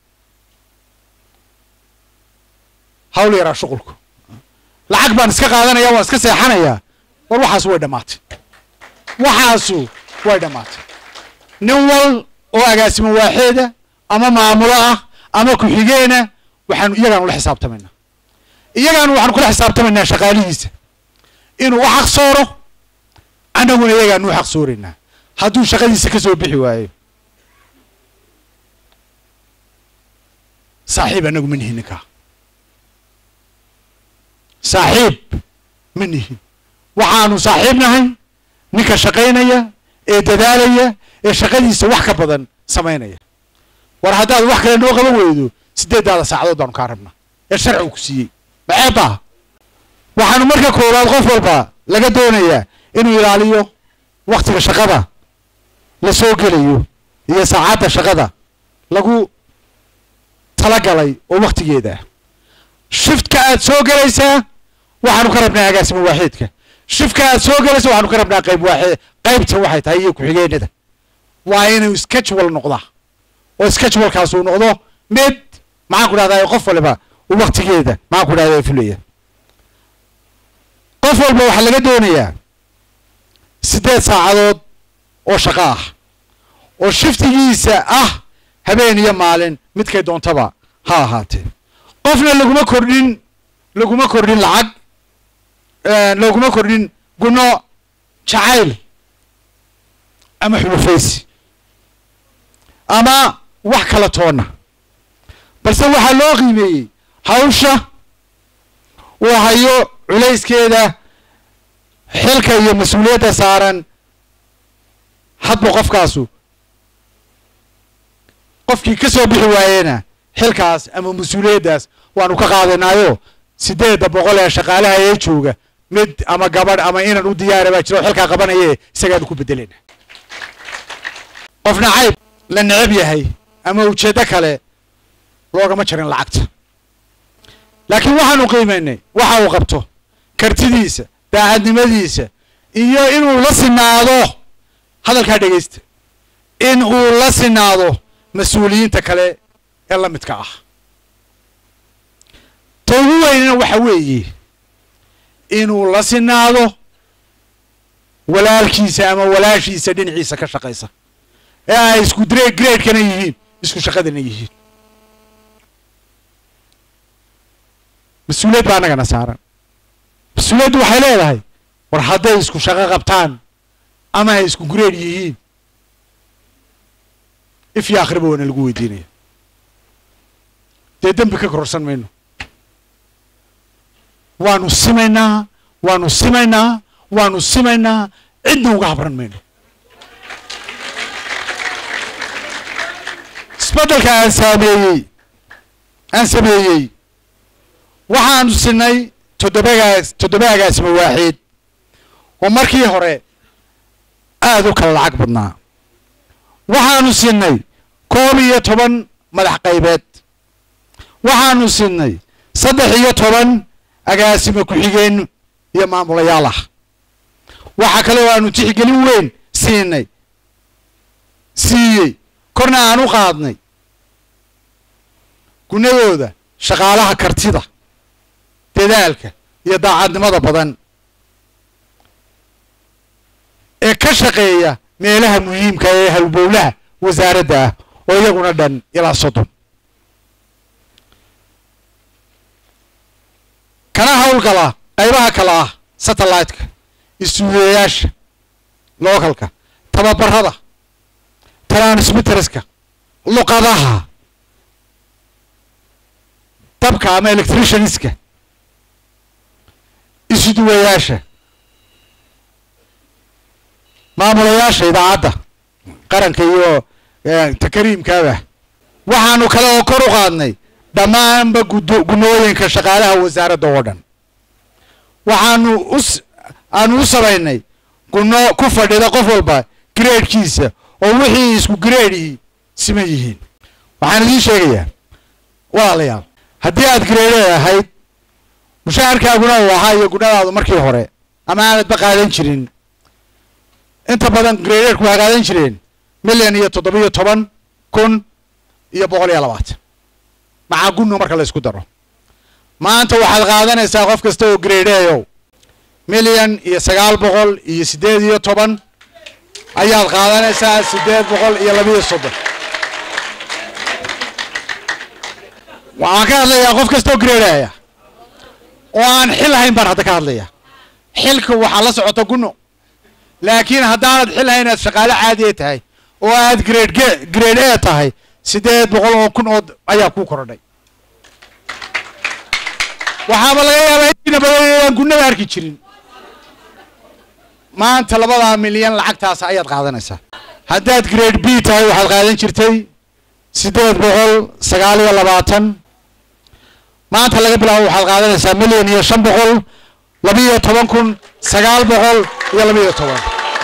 hawl yaraa shuqulku lacag baan iska qaadanaya waan iska seexanayaa war waxaasu way dhammaatay waxaasu way dhammaatay nin wal oo agaasimo waaxeeda ama maamulo ah ama ku-xigeena waxaanu iyagaanu la xisaabtamaynaa iyagaanu waxaanu kula xisaabtamaynaa shaqaalihiisa inuu u xaq sooro annaguna iyagaanu u xaq sooraynaa hadduu shaqadiisa ka soo bixi waayo saaxiib annagu ma nihin ninkaa saaxiib ma nihin waxaanu saaxiib nahay ninka shaqaynaya ee dadaalaya ee shaqadiisa wax ka badan samaynaya war haddaad wax kale noo qaban weydo sideeddaada saacadood baanu kaa rabnaa ee sharcigu ku siiyey maceebaa waxaanu marka koowaad qof walba laga doonayaa inuu ilaaliyo waktiga shaqada la soo gelayo iyo saacadda shaqada lagu talagalay oo waktigeeda ah shiftka aad soo gelaysaa waxaanu ka rabnaa agaasimo waaxeedka shiftka aad soo gelaysa waxaanu ka rabnaa qayb waaxeed qaybta waxay tahay iyo ku-xigeenada waa inuu schedule noqdaa oo schedulekaas uu noqdo mid maxaan ku dhahdaa qof waliba uu waktigeeda maxaan ku dhahdaa fulaya qof walba waxaa laga doonayaa siddeed saacadood oo shaqo ah oo shiftigiisa ah habeen iyo maalin midkay doontaba ha ahaatee qofna laguma kordhin laguma kordhin lacag laguma kordhin guno jacayl ama xulufaysi ama wax kala toonna balse waxaa loo qiimeeyey hawsha uu hayo culayskeeda xilka iyo mas-uuliyadda saaran hadba qofkaasu qofkii ka soo bixi waayena xilkaas ama mas-uuliyaddaas waanu ka qaadanaayo sideedda boqol ee shaqaalaha ee jooga mid ama gabadh ama inan u diyaara baa jiro xilkaa qabanaye isagaanu ku bedelena qofna cayb la necab yahay ama ujeeddo kale loogama jarin lacagta laakiin waxaanu qiimaynay waxa uu qabto kartidiisa daacadnimadiisa iyo inuu la sinaado hadalkaa dhegaysta in uu la sinaado mas-uuliyiinta kale ee la midka ah ta ugu weynina waxa weeye inuu la sinaado walaalkiisa ama walaashiisa dhinaciisa ka shaqaysa ee ay isku dre gradekana yihiin isku shaqadana yihiin mas-uuliyad baa annagana saaran mas-uuliyaddu waxay leedahay war hadday isku shaqo qabtaan ama ay isku grade yihiin if iyo akhriba waana lagu weydiinaya dee dembi ka kororsan mayno waanu simaynaa waanu simaynaa waanu simaynaa cidna uga habran mayno isbeddelka aan saameeyey aan sameeyey waxaanu sinay toddobagaas toddobaagaasma waaxid oo markii hore aada u kala lacag badnaa waxaanu sinay koob iyo toban madax qaybeed waxaanu sinay saddex iyo toban agaasimo ku-xigeen iyo maamulayaal ah waxaa kale oo aanu tixgelin weyn siinay siiyey korna aan u qaadnay gunadooda shaqaalaha kartida dadaalka iyo daacadnimada badan ee ka shaqeeya meelaha muhiimka ee halbowlaha wasaaradda ah oo iyaguna dhan ilaa soddon kana howlgala qaybaha kale ah satellite-ka istuudiyayaasha localka tababarada transmitterska luqadaha dabka ama electricianska isuduwayaasha maamulayaasha idaacadda qaranka iyo takariimkaaba waxaanu kale oo kor u qaadnay dhammaanba gudo gunooyinka shaqaalaha wasaaradda oo dhan waxaanu us aanu u samaynay guno ku fadhida qof walba gradekiisa oo wixii isku gradehi siman yihiin waxaan idiin sheegayaa walaalayaal haddii aad gradeed ahayd mushaharkaaguna uu ahaa iyo gunadaadu markii hore ama aanadba qaadan jirin inta badan gradeedku waa qaadan jireen milyan iyo toddobiyo toban kun iyo boqol iyo labaatan maxaa gunno marka la isku daro maanta waxaad qaadanaysaa qof kasta oo gradeeyow milyan iyo sagaal boqol iyo siddeed iyo toban ayaad qaadanaysaa siddeed boqol iyo labiyo soddon waxaan ka hadlayaa qof kasta oo gradeaya oo aan xil hayn baan hadda ka hadlaya xilka waxaa la socota gunno laakiin haddaanad xil hayn aad shaqaale caadiya tahay oo aad grade g grade a tahay siddeed boqol oo kun oo ayaa kuu korodhay waxaaba laga yaabaa intiina badan inaan gunnada arki jirin maanta labadaa milyan lacagtaas ayaad qaadanaysaa haddaad grade b tahay waxaad qaadan jirtay siddeed boqol sagaal iyo labaatan maanta laga bilaabo waxaad qaadanaysaa milyan iyo shan boqol labiyo toban kun sagaal boqol iyo labiyo toban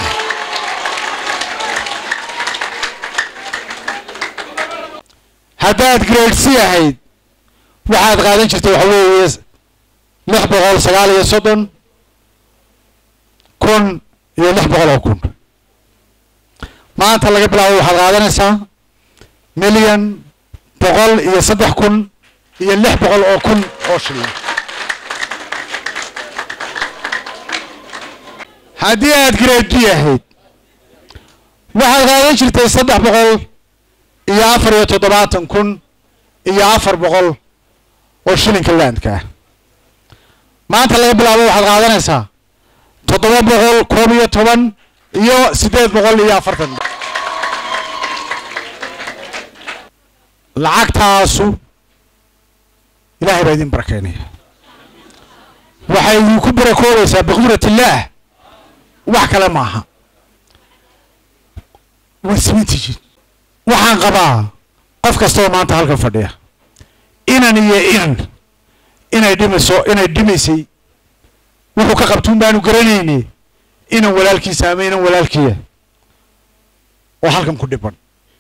haddaad grade c ahayd waxaad qaadan jirtay waxa weeye lix boqol sagaal iyo soddon kun iyo lix boqol oo kun maanta laga bilaabo waxaad qaadanaysaa milyan boqol iyo saddex kun iyo lix boqol oo kun oo shilin haddii aad grade d ahayd waxaad qaadan jirtay saddex boqol iyo afar iyo toddobaatan kun iyo afar boqol oo shilinka landka ah maanta laga bilaabo waxaad qaadanaysaa toddoba boqol koob iyo toban iyo siddeed boqol iyo afartan lacagtaasu ilaahay baa idin barakeynaya waxay idinku barakoobaysaa biqudrat illaah wax kale maaha waa simintijiin waxaan qabaa qof kasta oo maanta halkan fadhiya inan iyo inan inay dhimayso inay dhimaysay wuxuu ka qabtuun baanu garanayne inan walaalkiisa ama inan walaalkiya oo halkan ku dhiban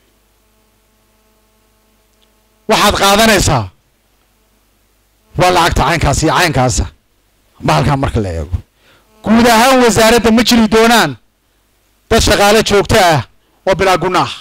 waxaad qaadanaysaa waa lacagta caynkaas iyo caynkaasa ma halkan marka la eego guud ahaan wasaaradda ma jiri doonaan dad shaqaale joogto ah oo bilaa gunno ah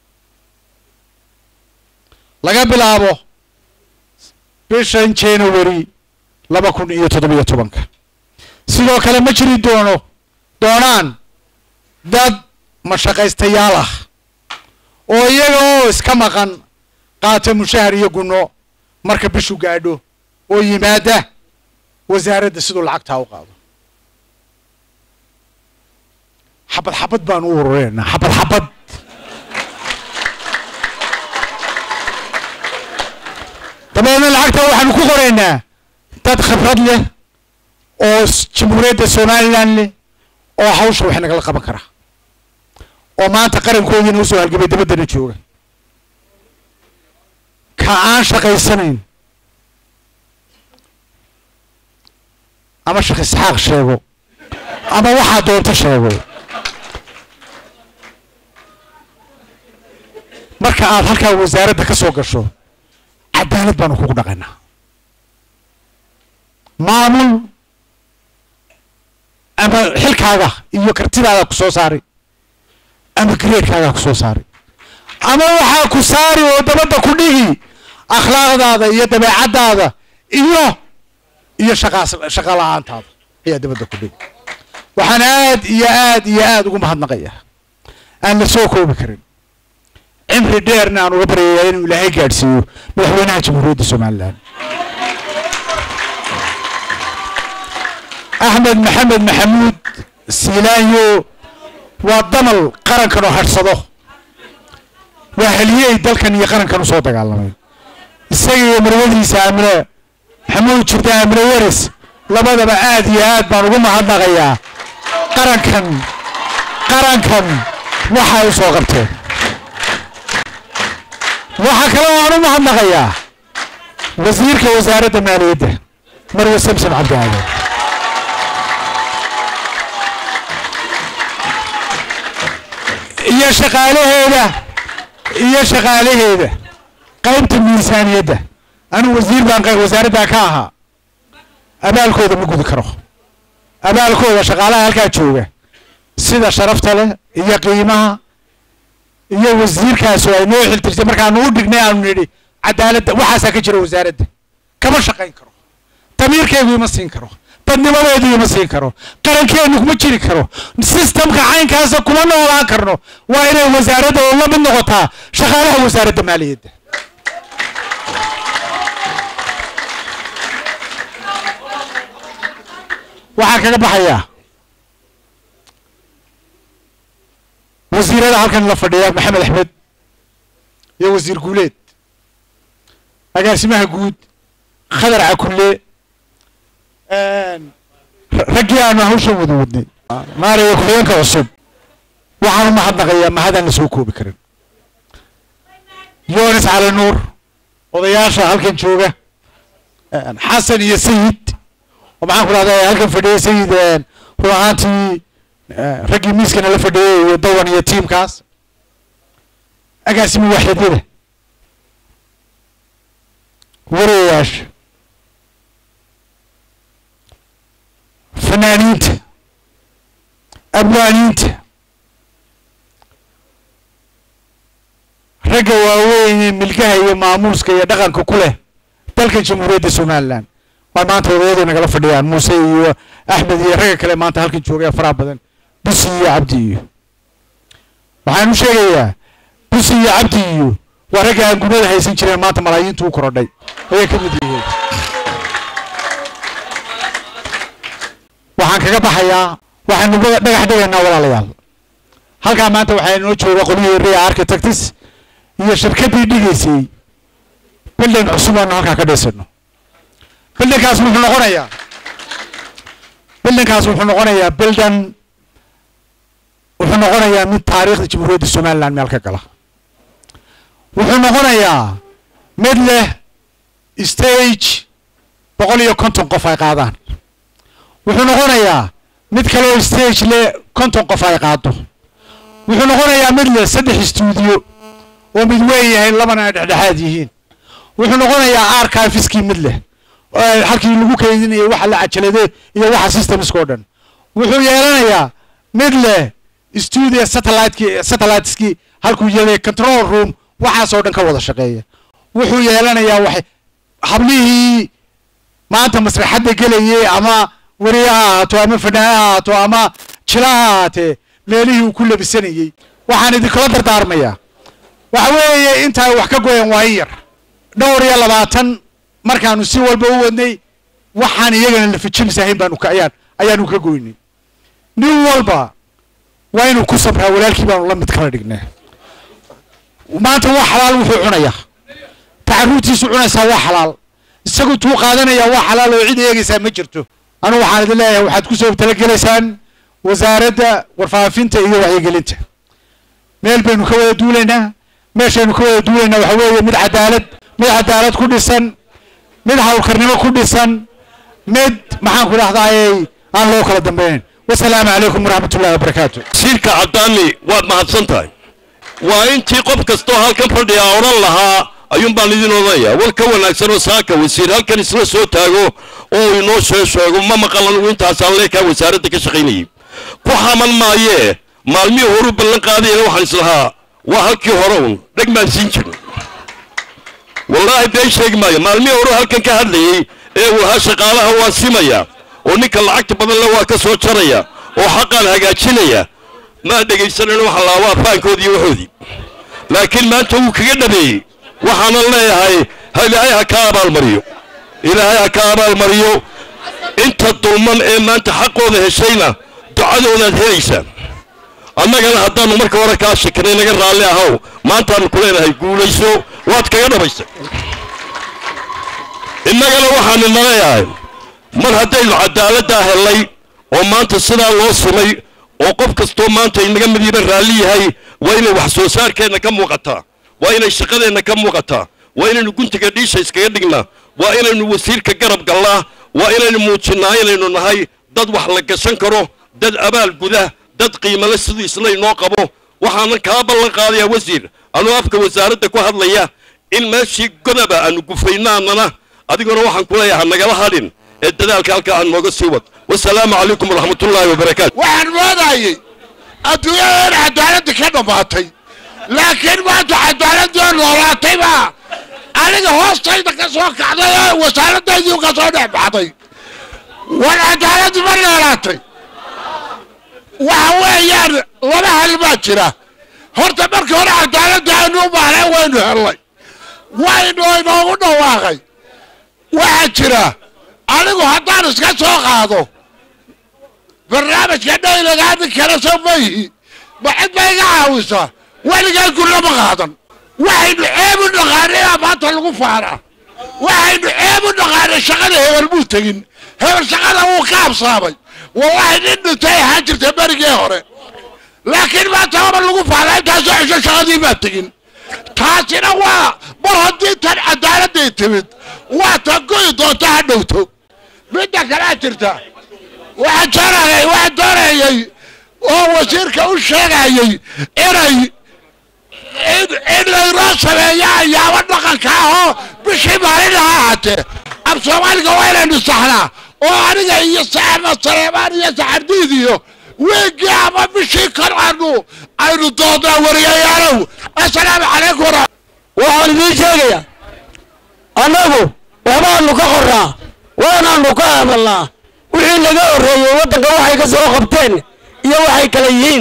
laga bilaabo bishan january laba kun iyo toddobiyo tobanka sidoo kale ma jiri doono doonaan dad mashaqaystayaal ah oo iyaga oo iska maqan qaata mushahar iyo gunno marka bishu gaadho oo yimaada wasaaradda siduu lacagtaa u qaado xabad xabad baan u urureynaa xabad xabad dabeedna lacagta waxaanu ku qoraynaa dad khibrad leh oo s- jamhuuriyadda somaliland leh oo hawsha wax nagala qaban kara oo maanta qarankoodiina usoo halgamay dabaddana jooga ka aan shaqaysanayn ama sheekh isxaaq sheego ama waxaa doonto sheego marka aad halkaa wasaaradda ka soo gasho cadaalad baanu kugu dhaqaynaa maamul ama xilkaaga iyo kartidaada ku soo saari ama gareedkaaga ku soo saari ama waxaa ku saari oo dabadda ku dhigi akhlaaqdaada iyo dabeecaddaada iyo iyo shaqaas shaqa la-aantaada ayaa dabadda ku dhigi waxaan aad iyo aad iyo aad ugu mahadnaqayaa aan la soo koobi karin cimri dheerna aan uga baryayaa inuu ilaahay gaadhsiiyo madaxweynaha jamhuuriyadda somalilan axmed maxamed maxamuud siilaanyo waa damal qarankan oo hadhsado waa haliyey dalkan iyo qarankan usoo dagaalamay isaga iyo marwadiisa aamine maxamuud jirta aamine waris labadaba aad iyo aad baan ugu mahadnaqayaa qarankan qarankan waxay u soo qabteen waxaa kale oo aan u mahadnaqayaa wasiirka wasaaradda maaliyadda marwe samson cabdi aadan iyo shaqaalaheeda iyo shaqaalaheeda qaybta miisaaniyadda anigu wasiir baan qayb wasaaraddaa ka ahaa abaalkooda ma gudi karo abaalkooda shaqaalaha halkaa jooga sida sharafta leh iyo qiimaha iyo wasiirkaas oo ay noo xiltirtay markaanu u dhignay aanu nidhi cadaaladda waxaasaa ka jira wasaaradda kama shaqayn karo damiirkaygu ima siin karo dadnimadeedu ima siin karo qarankeenu kuma jiri karo sistamka caynkaasa kuma noolaan karno waa inay wasaaradda oo la mid noqotaa shaqaalaha wasaaradda maaliyadda waxaan kaga baxayaa wasiirada halkan la fadhiya maxamed axmed iyo wasiir guuleed agaasimaha guud khadar cakulle raggii aanu hawshan wada wadnay maaraya ku-xigeenka cusub waxaan u mahadnaqayaa mahadaan la soo koobi karin yonis cali nuur odayaasha halkan jooga xasan iyo sayid oo maxaan ku dhahdaa halkan fadhiyay sayid run ahaantii raggii miiskana la fadhiyay iyo dawan iyo tiimkaas agaasimi waaxidyada warayaasha fanaaniinta abwaaniinta ragga waaweyn ee milkaha iyo maamuuska iyo dhaqanka ku leh dalkan jamhuuriyadda somalilan waa maanta odayadu nagala fadhiyaan muuse iyo axmed iyo ragga kale maanta halkan joogaya faraha badan busi iyo cabdi iyo waxaan u sheegayaa busi iyo cabdi iyo waa ragga aan gunada haysan jireen maanta malaayiintu u korodhay ayay ka mid yihiin waxaan kaga baxayaa waxaanu dhagax dhigaynaa walaalayaal halkaa maanta waxaa inoo jooga qolyihii ria architects iyo shirkaddii dhigaysay bildin cusub aanu halkaa ka dhisano bildinkaas wuxuu noqonayaa bildinkaas wuxuu noqonayaa bildan wuxuu noqonayaa mid taariikhda jamhuuriyadda somaliland meel ka gala wuxuu noqonayaa mid leh stage boqol iyo konton qof ay qaadaan wuxuu noqonayaa mid kaleo stage leh konton qof ay qaado wuxuu noqonayaa mid leh saddex stuudiyo oo mid weyn yahay labana ay dhexdhexaad yihiin wuxuu noqonayaa archiveskii mid leh oo halkii lagu keydinayay waxa la cajalade iyo waxa systemska oo dhan wuxuu yeelanayaa mid leh studio satelliteki satelliteskii halkuu yeelay control room waxaasoo dhan ka wada shaqeeya wuxuu yeelanayaa waxay hablihii maanta masraxadda gelayay ama weriye ha ahaato ama fanaane ha ahaato ama jila ha ahaatee meelihii uu ku labisanayey waxaan idinkula dardaarmayaa waxa weeye intaa wax ka goyan waa in yar dhowr iyo labaatan markaanu si walba u wadnay waxaan iyagana lafijibis ahayn baanu ka ayaan ayaanu ka goynay nin walba waa inuu ku sabraa walaalkii baanu la mid kala dhignaa maanta waa xalaal wuxuu cunayaa tacaruurtiisu cunaysaa waa xalaal isagu tuu qaadanayaa waa xalaal oo cid eegaysaa ma jirto anigu waxaan idin leeyahay waxaad ku soo talagelaysaan wasaaradda warfaafinta iyo wacyigelinta meel baynu ka wada duulaynaa meeshaynu ka wada duulaynaa waxa weeye mid cadaalad mid cadaalad ku dhisan mid hawlkarnimo ku dhisan mid maxaan ku dhahdaayey aan loo kala dambaynayn wasalaamu calaykum waraxmat ullahi wabarakaatu wasiirka caddaani waad mahadsan tahay waa intii qof kastoo halkan fadhiya odhan lahaa ayuun baan idin odanayaa war ka wanaagsan oo saaka wasiir halkan isla soo taago oo inoo soo sheego ma maqal anigu intaasaan leekaa wasaaradda ka shaqaynayay ku xaman maayee maalmihii horu ballan qaadayana waxaan islahaa waa halkii hore un dheg maan siin jirin wallaahi been sheegi maayo maalmihii horu halkan ka hadlayey ee uu ahaa shaqaalaha waa simaya oo ninka lacagta badan le waa ka soo jaraya oo xaqaan hagaajinaya maa dhegaysanayno waxa laa waa faankoodii iyo waxoodii laakiin maanta wuu kaga dhabeeyey waxaanan leeyahay ha ilaahay ha ka abaalmariyo ilaahay ha ka abaalmariyo inta dulman ee maanta xaqooda heshayna ducadoodaad helaysaa annagana haddaannu marka hore kaa shekanay naga raalli ahow maantaannu ku leenahay guulayso waad kaga dhabaysay innagana waxaanu naleeyahay mar haddaynu cadaaladdaa hellay oo maanta sidaa loo simay oo qof kastoo maanta inaga midiiba raalli yahay waa inay wax soo saarkeenna ka muuqataa waa inay shaqadeenna ka muuqataa waa inaynu guntiga dhiisha iskaga dhignaa waa inaynu wasiirka garab gallaa waa inaynu muujinnaa inaynu nahay dad wax la gashan karo dad abaal guda dad qiimale siduu isla inoo qabo waxaanan kaa ballan qaadayaa wasiir anuu afka wasaaradda ku hadlaya in meeshii godaba aanu gufaynaanana adiguna waxaan ku leeyahay nagala hadhin ee dadaalka halkaa aan nooga sii wad wasalaamu calaykum waraxmatullaahi wabarakaatu waxaan moodayey adduunyada in cadaaladda ka dhammaatay laakiin maanta cadaaladoo noolaatay baa aniga hoostayda ka soo kacday oo wasaaradaydii ka soo dhex baxday war cadaaladdu ma noolaatay waxa weeyaan laba hal baa jira horta markii hore cadaaladda aynu u baahnay waynu hellay waynu inoogu dhawaaqay waxaa jira anigu haddaan iska soo qaado barnaamijka dhaylagaa nin kale soo mayhi ma cid ba iga caawisa weligaa gullama qaadan waxaynu ceeb u dhaqaanay baa maanta lagu faaraa waxaynu ceeb u dhaqaanay shaqada hebel muu tegin hebel shaqada wuu ka habsaamay wallahi nin dhintay ahaan jirta berigii hore laakiin maanta haba lagu faaraa intaasoo cesho shaqadii baa tegin taasina waa mar haddii tan cadaaladday timid waa tan goyi doonta ha dhowto midda kalea jirta waxaan doonayay waxaan doonayay oo wasiirka u sheegayay inay in in laynoo sameeyo ayaabo dhaqanka ah oo bishii maalin ha ahaatee ab soomaaliga waa inaynu saxnaa oo aniga iyo saxama saleemaan iyo saxardiid iyo weegii ama bishii kor aanu aynu doonnaa wariyayaalow assalaamu calaykum wara waxaan idiin sheegayaa annagu waxbaanu ka qorraa waanaanu ka hadalnaa wixii naga horreeyey waddanka waxay ka soo qabteen iyo waxay kala yihiin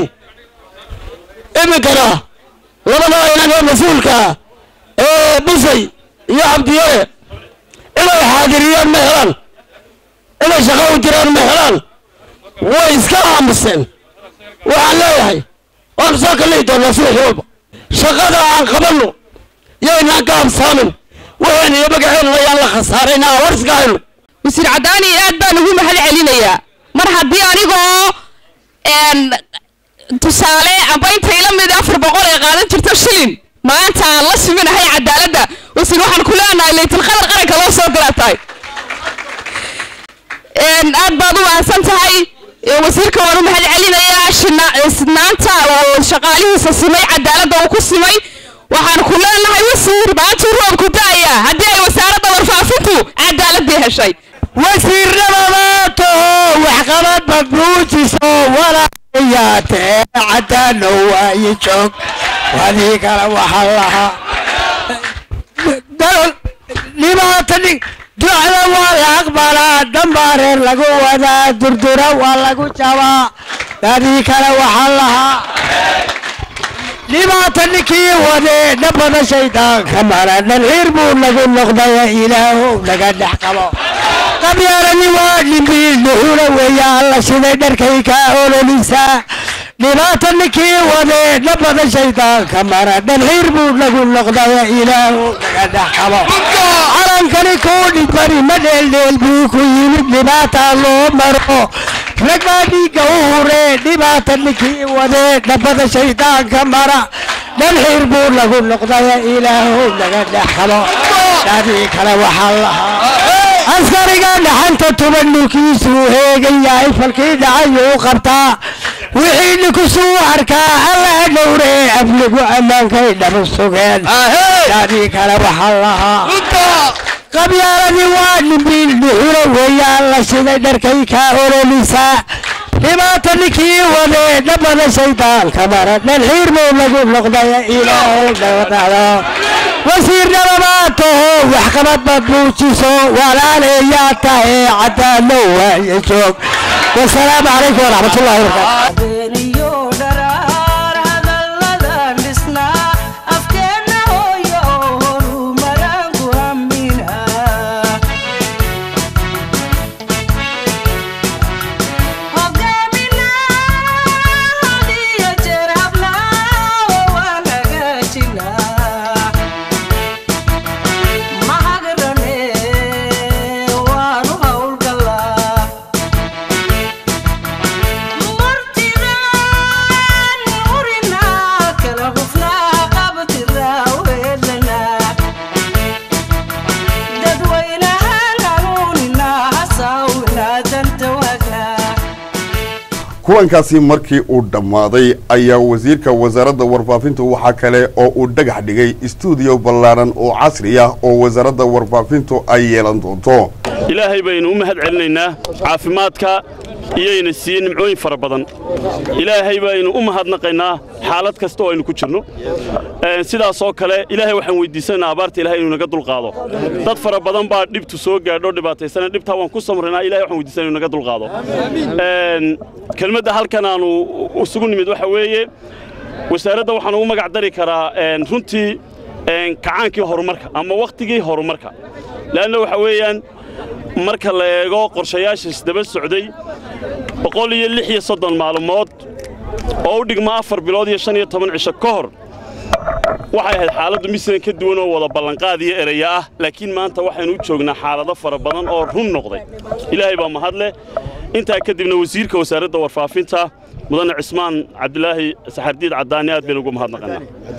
iminkana labada inaga mas-uulkaa ee bisay iyo cabdiyare inay xaadiriyaan ma helaan inay shaqo u jiraan ma helaan way iska aamuseen waxaan leeyahay waanu soo kallihi doonaa subaxii walba shaqada aan qabanno yaynaan ka habsaamin waxayna iyo magaceennana yaan la khasaarayna war iska hayno wasiir caddaani aad baan ugu mahad celinayaa mar haddii anigoo tusaale amba intay la mid afar boqol ay qaadan jirto shilin maanta aan la siminahay cadaaladda wasiir waxaan ku leenahay laytilqadar qaranka loo soo diraa tahay aad baad u mahadsan tahay wasiirka waan u mahad celinayaa shinaanta oo shaqaalihiisa simay cadaaladda uu ku simay waxaan ku leenahay wasiir maantuu roobku da'aya haddii ay wasaaradda warfaafintu cadaaladii heshay wasiirnimadato waxqabadba muujiso walaayaatee caddaano waayi joog wadii kale waxaa lahaa dhibaata ducda waa la aqbalaa dambaareer lagu wadaa durdura waa lagu jabaa dadii kale waxaa lahaa dhibaata ninkii wadee dhabada shaydaanka mara dhalxiir buu nagu noqdaya ilaahow naga dhex qabo qabyaalani waa dhimbiil dhuxula weeya alla siday dharkay kaa ololisaa dhibaata ninkii wadee dhabada shaydaanka mara dhalxiir buu nagu noqdaya ilaahow naga dhex qabo nimankani kuu dhibani ma dheeldheel buu ku yimid dhibaata loo maro rag baa dhiigga u huree dhibaata ninkii wadee dhabbada shaydaanka mara dhan xiir buu lagu noqdaya ilaahow laga dhexalo dhadii kale waxaa lahaa askariga dhaxanta tuban dhulkiisuu heegan yahay falkii dhacayuu qabtaa wixii ninkusuu arkaa alla dhowree afligu ammaankay dhabu sugeen dhadii kale waxaa lahaa qabyaaladii waa dhimbiil dhuxuro weeyaan la siday dharkay kaa ololisaa dhibaata ninkii wadee dhabbada shaydaanka mara dhalxiir buu lagu noqdaya ilaahay dhawadhacdo wasiir dhababaad taho waxqabadba buujiso walaaleeyaa tahe caddaano waaye joog wasalaamu calaykum waraxmatullahi wabarakaatu kulankaasi markii uu dhammaaday ayaa wasiirka wasaaradda warfaafinta waxaa kale oo uu dhagax dhigay istuudiyo ballaaran oo casri ah oo wasaaradda warfaafintu ay yeelan doonto ilaahay baynu u mahad celinaynaa caafimaadka iyayna siiyey nimcooyin fara badan ilaahay baynu u mahadnaqaynaa xaalad kasta oo aynu ku jirno sidaasoo kale ilaahay waxaan weydiisanaynaa abaarta ilahay inuu naga dulqaado dad fara badan baa dhibtu soo gaadho dhibaataysana dhibtaa waan ku samraynaa ilahay waxaan weydiisanaa inuu naga dulqaado kelmadda halkan aanu isugu nimid waxa weeye wasaaradda waxaan ugu magac dari karaa runtii kacaankii horumarka ama wakhtigii horumarka le'anna waxa weeyaan marka la eego qorshayaasha isdaba socday boqol iyo lix iyo soddon maalmood oo u dhigma afar bilood iyo shan iyo toban cisho ka hor waxay ahayd xaaladdu misran ka duwan oo wada ballanqaad iyo eraya ah laakiin maanta waxaynu u joognaa xaalado fara badan oo run noqday ilaahay baa mahadleh intaa kadibna wasiirka wasaaradda warfaafinta mudane cismaan cabdilaahi saxardiid caddaani aad baynu ugu mahadnaqanaa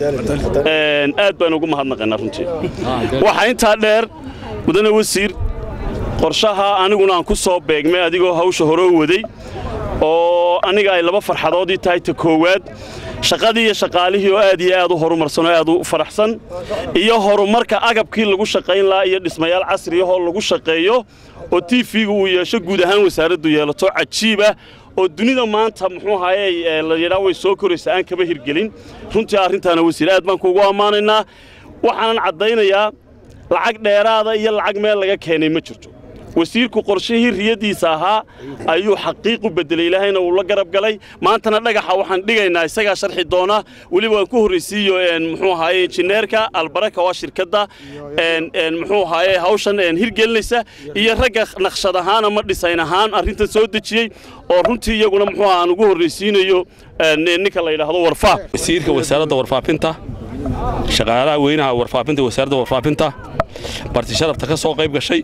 aad baynu ugu mahadnaqanaa runtii waxaa intaa dheer mudane wasiir qorshaha aniguna aan ku soo beegmay adigoo hawsha hore u waday oo aniga ay laba farxadoodii tahay ta koowaad shaqadii iyo shaqaalihii oo aad iyo aad u horumarsan oo aad u faraxsan iyo horumarka agabkii lagu shaqayn lahaa iyo dhismayaal casriyahoo lagu shaqeeyo oo tiifiga uu yeesho guud ahaan wasaaraddu yeelato cajiib ah oo dunida maanta muxuu ahaye la yidhaa way soo koraysa aan kaba hirgelin runtii arrintaana wasiir aad baan kuugu ammaanaynaa waxaanan caddaynayaa lacag dheeraada iyo lacag meel laga keenay ma jirto wasiirku qorshihii riyadiisa ahaa ayuu xaqiiqu bedelay ilaahayna uu la garab galay maantana dhagaxa waxaan dhigaynaa isagaa sharxi doona weliba waan ku horraysiiyo muxuu ahaaye injineerka albaraka waa shirkadda muxuu ahaaye hawshan hirgelinaysa iyo ragga naqshad ahaan ama dhisayn ahaan arrintan soo dejiyey oo runtii iyaguna muxuu aan ugu horraysiinayo ninka la yidhaahdo warfaaf wasiirka wasaaradda warfaafinta shaqaalaha weynaha warfaafinta wasaaradda warfaafinta barti sharafta ka soo qayb gashay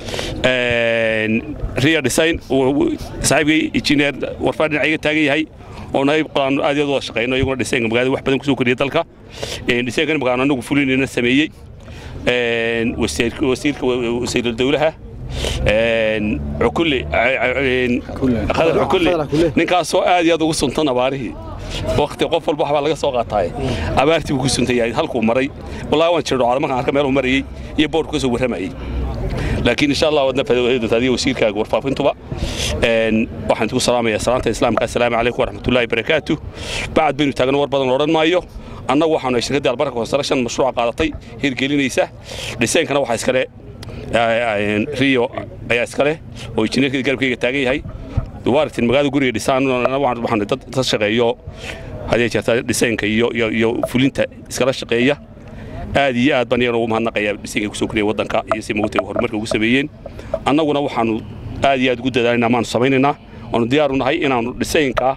ria design saaxiibkay injineer warfaa dhinaca iga taagan yahay oo naayib qolaan aad iyo aad wada shaqayno iyaguna dhiseenka magaalada wax badan kusoo kordhiyay dalka dhiseenkan magaan anagu fulinayna sameeyey wasiirka wasiirul dawlaha cukulle khadar cukulle ninkaasoo aad iyo aad ugu suntan abaarihii waqti qof walba waxbaa laga soo qaataaye abaartii buu ku suntan yahay halkuu maray wallahi waan jirdhocda markaan arka meeluu marayey iyo boorku ka soo warramayey laakiin insha allah waadna faa'iidada adiga wasiirkaaga warfaafintuba een waxaan ku salaamayaa salaanta islaamka assalaamu calaykum waraxmatullaahi barakaatu bacad baynu taagno war badan odhan maayo annagu waxaanu shirkadda albarka construction mashruuca qaadatay hirgelinaysa dhiseenkana waxaa iskale rio ayaa iskale oo injineerkii garabkayga taagan yahay duwaaritin magaalada guriga dhisaan waxaan dad dad shaqeeyo hadee jirta dhiseenka iyo iyo iyo fulinta iskala shaqeeya aad iyo aad baan iyagana ugu mahadnaqayaa dhiseenka kusoo koriyay waddanka iyo si mogtay horumarka ugu sameeyeen annaguna waxaanu aad iyo aad ugu dadaalinaa maanu samaynaynaa waanu diyaar u nahay inaanu dhiseenka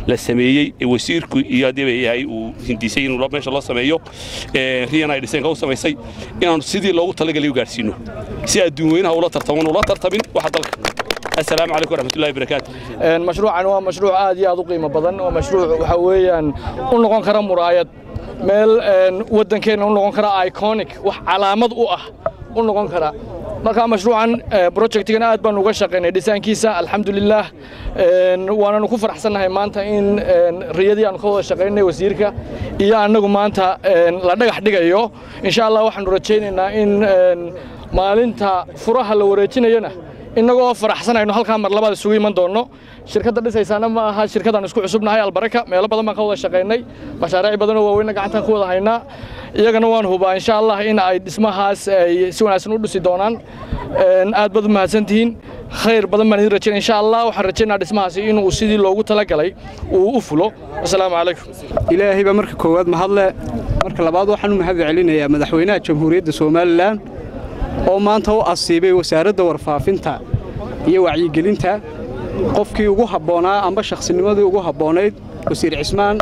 la sameeyey ee wasiirku iyo haddii bay yahay uu hindisay inuu meesha loo sameeyo riyan ay dhiseenka u samaysay inaanu sidii loogu talagalay u gaarsiino si adduun weynaha ula tartaman ula tartamin waxa dalka السلام عليكم ورحمة الله وبركاته مشروعا هو مشروع عادي aad u qiimo badan oo mashruuc waxa weeyaan u noqon kara muraayad meel wadankeena u noqon kara iconic wax calaamad u ah u noqon kara marka mashruucan projectgan aad baan uga shaqaynay dhisaankiisa alxamdulilah waananu ku faraxsannahay maanta in riyadii aan ka wada shaqaynay wasiirka iyo annagu maanta la dhagax dhigayo insha allah waxaanu rajaynaynaa in maalinta furaha la wareejinayana innagoo faraxsanayno halkaa mar labaad isugu iman doonno shirkadda dhisaysaana ma aha shirkadaan isku cusubnahay albaraka meelo badan baan ka wada shaqaynay mashaariic badanoo waaweynna gacantaan ku wada haynaa iyagana waan hubaa insha allah in ay dhismahaas ay si wanaagsan u dhisi doonaan aad baad u mahadsantihiin khayr badan baan idin rajaynaya insha allah waxaan rajaynaa dhismahaasi inuu sidii loogu talagalay uu u fulo asalaamu calaykum ilaahay baa marka koowaad mahadle marka labaad waxaan u mahad celinayaa madaxweynaha jamhuuriyadda somalilan oo maanta u asiibay wasaaradda warfaafinta iyo wacyigelinta qofkii ugu habboonaa amba shakhsinimadii ugu habboonayd wasiir cismaan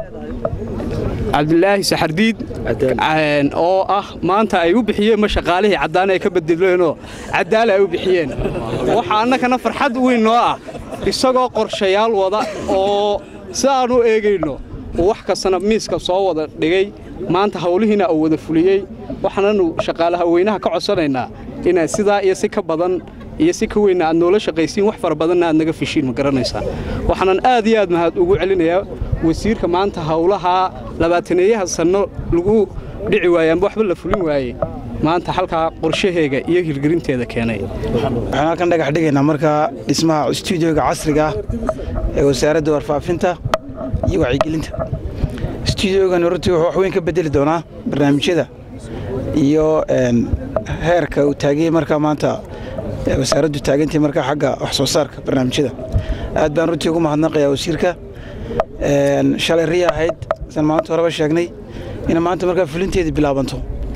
cabdilaahi saxardiid oo ah maanta ay u bixiyeen ma shaqaalihii caddaan ay ka bedeleenoo caddaala ay u bixiyeen waxaa annagana farxad weyn noo ah isagoo qorshayaal wada oo si aan u eegayno uu wax kastana miiska soo wada dhigay maanta hawlihiina uu wada fuliyey waxaananu shaqaalaha weynaha ka codsanaynaa inaad sidaa iyo si ka badan iyo si ka weynna aad noola shaqaysiin wax fara badanna aad naga fishiin ma garanaysaa waxaanan aad iyo aad mahad ugu celinayaa wasiirka maanta howlaha labaataneeyaha sanno lagu dhici waayey amba waxba la fulin waayey maanta halkaa qorshaheega iyo hirgelinteeda keenay waxaan halkan dhagax dhigaynaa markaa dhismaha stuudioga casriga ah ee wasaaradda warfaafinta iyo wacyigelinta stuudiogan runtii wuxuu wax weyn ka bedeli doonaa barnaamijyada iyo heerka uu taagayey markaa maanta wasaaraddu taagantay markaa xagga wax soo saarka barnaamijyada aad baan runtii ugu mahadnaqayaa wasiirka shalay riya ahayd san maanta horeba sheegnay ina maanta markaa fulinteedii bilaabanto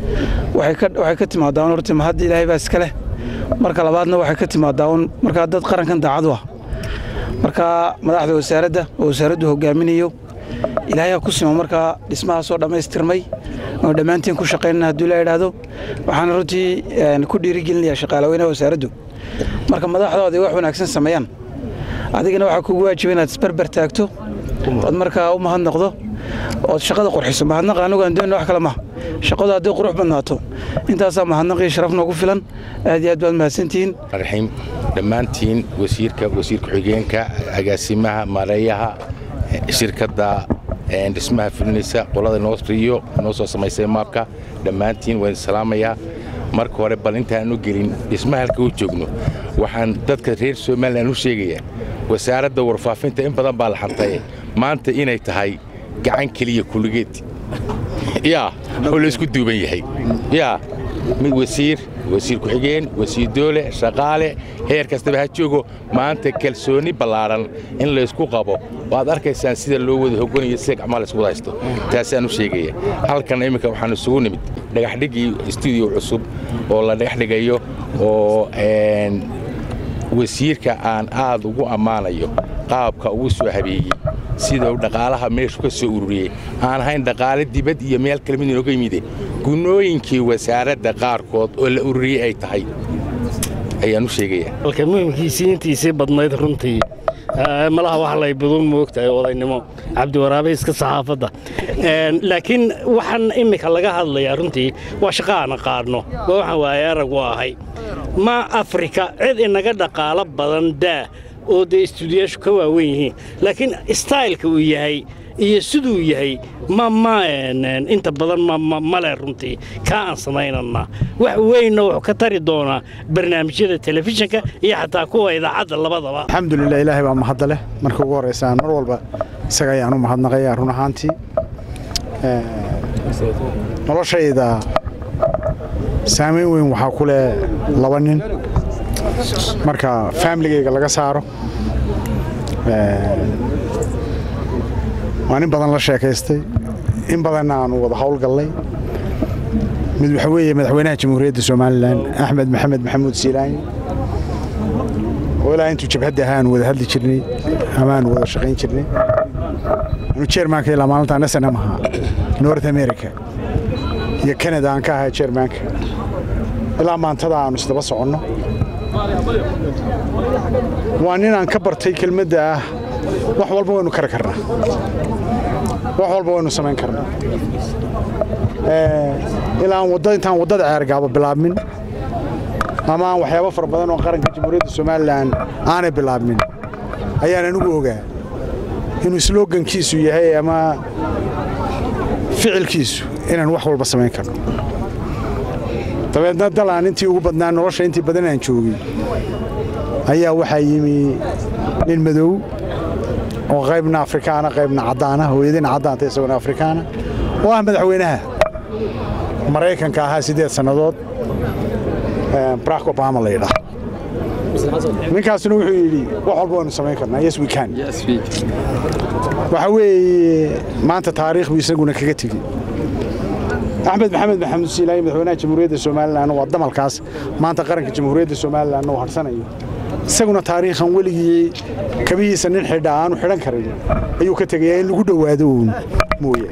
waxay ka timaadaa un horta mahadda ilaahay baa iska leh marka labaadna waxay ka timaadaa un markaa dad qarankan daacad u ah markaa madaxda wasaaradda oo wasaaraddu hogaaminayo ilaahay ha ku simo markaa dhismahaasoo dhammaystirmay oo dhammaantiin ku shaqaynana hadduu la idhaahdo waxaana runtii ku dhiirigelinayaa shaqaalaweynaha wasaaraddu marka madaxdoodii wax wanaagsan sameeyaan adigana waxaa kugu waajiba inaad isbarbar taagto ood markaa u mahadnaqdo ood shaqada qurxiso mahadnaqa anigu aan doonina wax kale maha shaqadu hadday qurux badnaato intaasaa mahadnaqii sharaf noogu filan aad iyo aad baad mahadsantihiin raxiim dhammaantiin wasiirka wasiir ku-xigeenka agaasimaha maareeyaha shirkadda dhismaha fulinaysa qolada noo riyo noo soo samaysay maabka dhammaantiin waan salaamayaa marka hore bal intaan u gelin dhismaha halka u joogno waxaan dadka reer somalilan u sheegayaa wasaaradda warfaafinta in badan baa la xantaye maanta inay tahay gacan keliya kulligeed yaa oo laysku duuban yahay yaa mid wasiir wasiir ku-xigeen wasiir doole shaqaale heer kastaba ha joogo maanta kalsooni ballaadhan in laysku qabo waad arkaysaan sida loo wada hoganayo sida gacmaha laysku wada haysto taasaan u sheegaya halkan imminka waxaan isugu nimid dhagaxdhigii stuudiyo cusub oo la dhagaxdhigayo oo wasiirka aan aad ugu ammaanayo qaabka ugu soo habeeyey sida uu dhaqaalaha meeshu ka soo ururiyey aan ahayn dhaqaale dibad iyo meel kale mid inooga yimide gunooyinkii wasaaradda qaarkood oo la ururiyey ay tahay ayaan u sheegayaa halka muhimkiisii intiisii badnayd runtii malaha wax lay budun moogtahay odaynimo cabdiwaraabe iska saxaafadda laakiin waxaan immika laga hadlayaa runtii waa shaqo aan aqaanno waa waxaan waaye arag u ahay ma afrika cid inaga dhaqaalo badan daa oo dee istuudiyaashu ka waawen yihiin laakiin staylka uu yahay iyo siduu yahay ma ma inta badan male runtii kaa aan samaynana wax weynna wuxuu ka tari doonaa barnaamijyada telefishinka iyo xataa kuwa idaacadda labadaba alxamdulilah ilaahay baa mahadda leh marka ugu horraysaan mar walba isaga ayaan u mahadnaqayaa run ahaantii noloshayda saamayn weyn waxaa ku leh laba nin marka faamiligayga laga saaro waan in badan la sheekaystay in badanna aanu wada howlgallay mid waxa weeye madaxweynaha jamhuuriyadda somalilan axmed maxamed maxamuud siilaani oo ilaa intuu jabhadda ahaa aan wada hadli jirnay ama aan wada shaqayn jirnay anu chairmanka ilaa maalintaan snm ahaa north america iyo canada aan ka ahaa chairmanka ilaa maantada aanu isdaba soconno waa nin aan ka bartay kelmadda ah wax walba waynu kari karnaa wax walba waynu samayn karnaa ilaa aan wadda intaan waddada ceergaabo bilaabmin ama aan waxyaabo fara badan oo qaranka jamhuuriyadda somalilan aanay bilaabmin ayaan anigu ogaa inuu slogankiisu yahay ama ficilkiisu inaan wax walba samayn karno dabeedna dalaan intii ugu badnaa nolosha intii badan aan joogay ayaa waxaa yimi nin madow oo qaybna afrikaana qaybna caddaana hooyadina caddaanta isaguna afrikaana oo ah madaxweynaha maraykanka ahaa siddeed sannadood barack obama la yidhaah ninkaasina wuxuu yidhi wax walba waynu samayn karnaa yes we can waxaa weeye maanta taariikh buu isaguna kaga tegey axmed maxamed maxamuud siilaayi madaxweynaha jamhuuriyadda somalilan waa damalkaas maanta qaranka jamhuuriyadda somalilan uu harsanayo isaguna taariikhan weligii kabihiisa nin xidha aanu xidhan karin ayuu ka tegayaa in lagu dhowaado uun mooye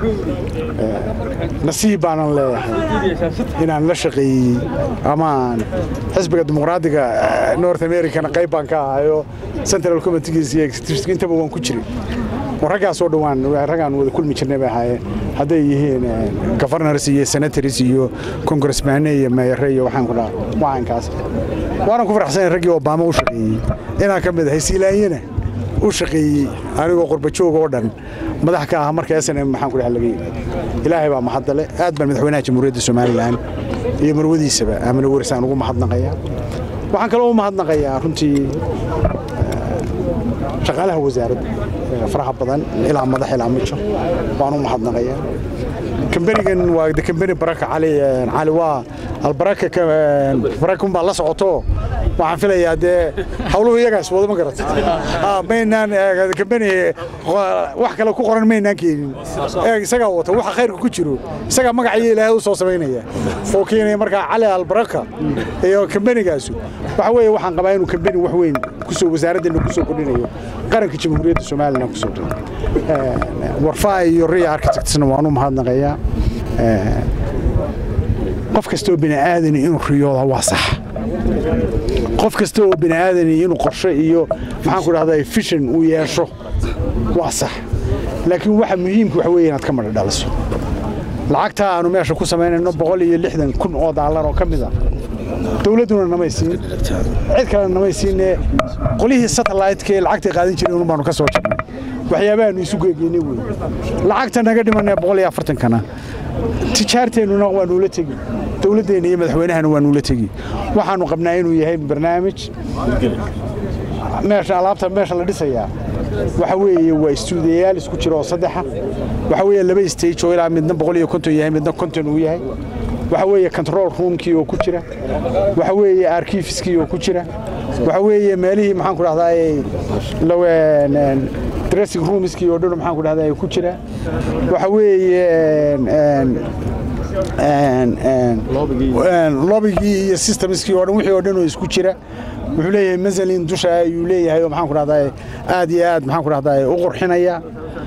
nasiib baanan leeyahay inaan la shaqeeyey amaan xisbiga dimuqraadiga north americana qayb baan ka ahayo central committeegiis iyo executive intaba waan ku jiray raggaasoo dhawaan raggaan wada kulmi jirnay bay ahaayeen hadday yihiin governors iyo senators iyo congressmane iyo meeyare iyo waxaan ku dhaha wacankaas waanan ku faraxsanayn raggii obama u shaqeeyey inaan ka mid ahay siilaanyana u shaqeeyey anigoo qurbajoog oo dhan madax ka ah marka snm maxaan ku dhaha laga yimi ilaahay baa mahadale aad baan madaxweynaha jamhuuriyadda somalilan iyo marwadiisaba aamina warisaan ugu mahadnaqayaa waxaan kaloo u mahadnaqayaa runtii shaqaalaha wasaaradda faraha badan ilaa madax ilaa mijo waan u mahadnaqayaa kambanigan waa de kambani baraka cali cali waa albaraka baraka unbaa la socoto waxaan filayaa dee hawluhu iyagaas wada ma garatay maynaan kambani wax kale ku qoran maynaan keenin isagaa wata waxa khayrka ku jiro isagaa magacayo ilaahay u soo samaynaya oo keenaya markaa cali albaraka iyo kambanigaasu waxa weeye waxaan qabaa inuu kambani wax weyn kusoo wasaaraddeena kusoo kordhinayo qaranka jamhuuriyadda somalilan kusoo kordhinayo warfaa iyo riya architectsna waan u mahadnaqayaa qof kastoo bini aadani inuu riyooda waa sax qof kasta oo bini aadani inuu qorshe iyo maxaan ku dhahdaa fishan uu yeesho waa sax laakiin waxa muhiimka waxa weeye inaad ka madha dhaliso lacagtaa aanu meesha ku samaynayno boqol iyo lixdan kun oo daalar oo ka mid a dowladduna namay siin cid kalena namay siinee qolihii satellite-ka ee lacagtay qaadan jireen un baanu ka soo jirnay waxyaabahaanu isu geegeynay wey lacagta naga dhimanee boqol iyo afartankana tijaarteennuna waa nuula tegi dowladdeenna iyo madaxweynahana waa nuula tegi waxaanu qabnaa inuu yahay barnaamij meesha alaabta meesha la dhisayaa waxa weeye waa istuudiyayaal isku jira oo saddexa waxa weeye laba stage oo ilaa midna boqol iyo konton yahay midna konton uu yahay waxa weeye control roomkii oo ku jira waxa weeye arkifiskii oo ku jira waxa weeye meelihii maxaan ku dhahdaa dressing roomskii oo dhan maxaan ku dhahdaa ku jira waxa weeye lobigii iyo systemskii oo dhan wixii oo dhan oo isku jira wuxuu leeyahay mazalin dusha ayuu leeyahay oo maxaan ku dhahdaa aad iyo aad maxaan ku dhahdaa u qurxinaya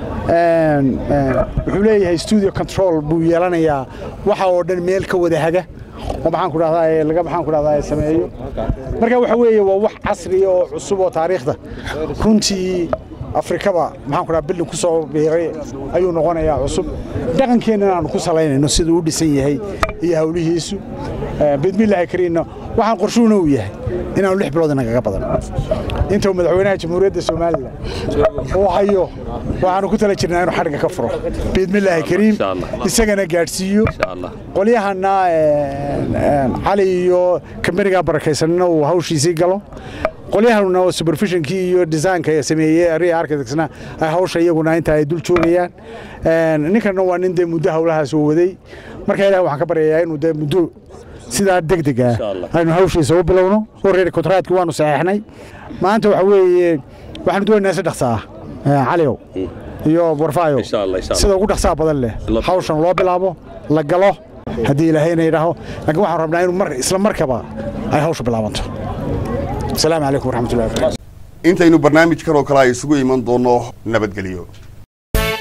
wuxuu leeyahay studio control buu yeelanayaa waxa oo dhan meel ka wada haga oo maxaan ku dhahdaa laga maxaan ku dhahdaa sameeyo marka waxa weeye waa wax casri oo cusub oo taariikhda runtii afrikaba maxaan ku dhahaa bildin ku soo biiray ayuu noqonayaa cusub dhaqankeennana aanu ku salaynayno siduu u dhisan yahay iyo hawlihiisu bidmillaahi kariinna waxaan qorshuhuna uu yahay inaanu lix bilood inagaga badan intuu madaxweynaha jamhuuriyadda somalilan uu hayo waxaanu ku tala jirnaa inuu xadhigga ka furo biidmillaahi kariim isagana gaadhsiiyo qolyahana cali iyo kambaniga barakaysanina uu hawshiisii galo qolyahanuna oo supervisionkii iyo design-ka sameeyey ria architectsna ay hawsha iyaguna inta ay dul joogayaan ninkanna waa nin dee muddo hawlahaas oo waday marka ilaah waxaan ka baryayaa inuu dee muddo sidaa degdeg ah aynu hawshiisa u bilowno horreer kontraadkii waanu saxeexnay maanta waxa weeye waxaanu doonaynaa si dhaqsa ah caliow iyo warfaayo sida ugu dhaqsaa badan leh hawshan loo bilaabo la galo haddii ilaahayna yidhaaho laakiin waxaan rabnaa inuu mar isla markaba ay hawsha bilaabanto asalaamu calaykum waraxmatullahi wabarakatu intaynu barnaamijkan oo kale ay isugu iman doonno nabadgelyo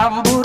cambuur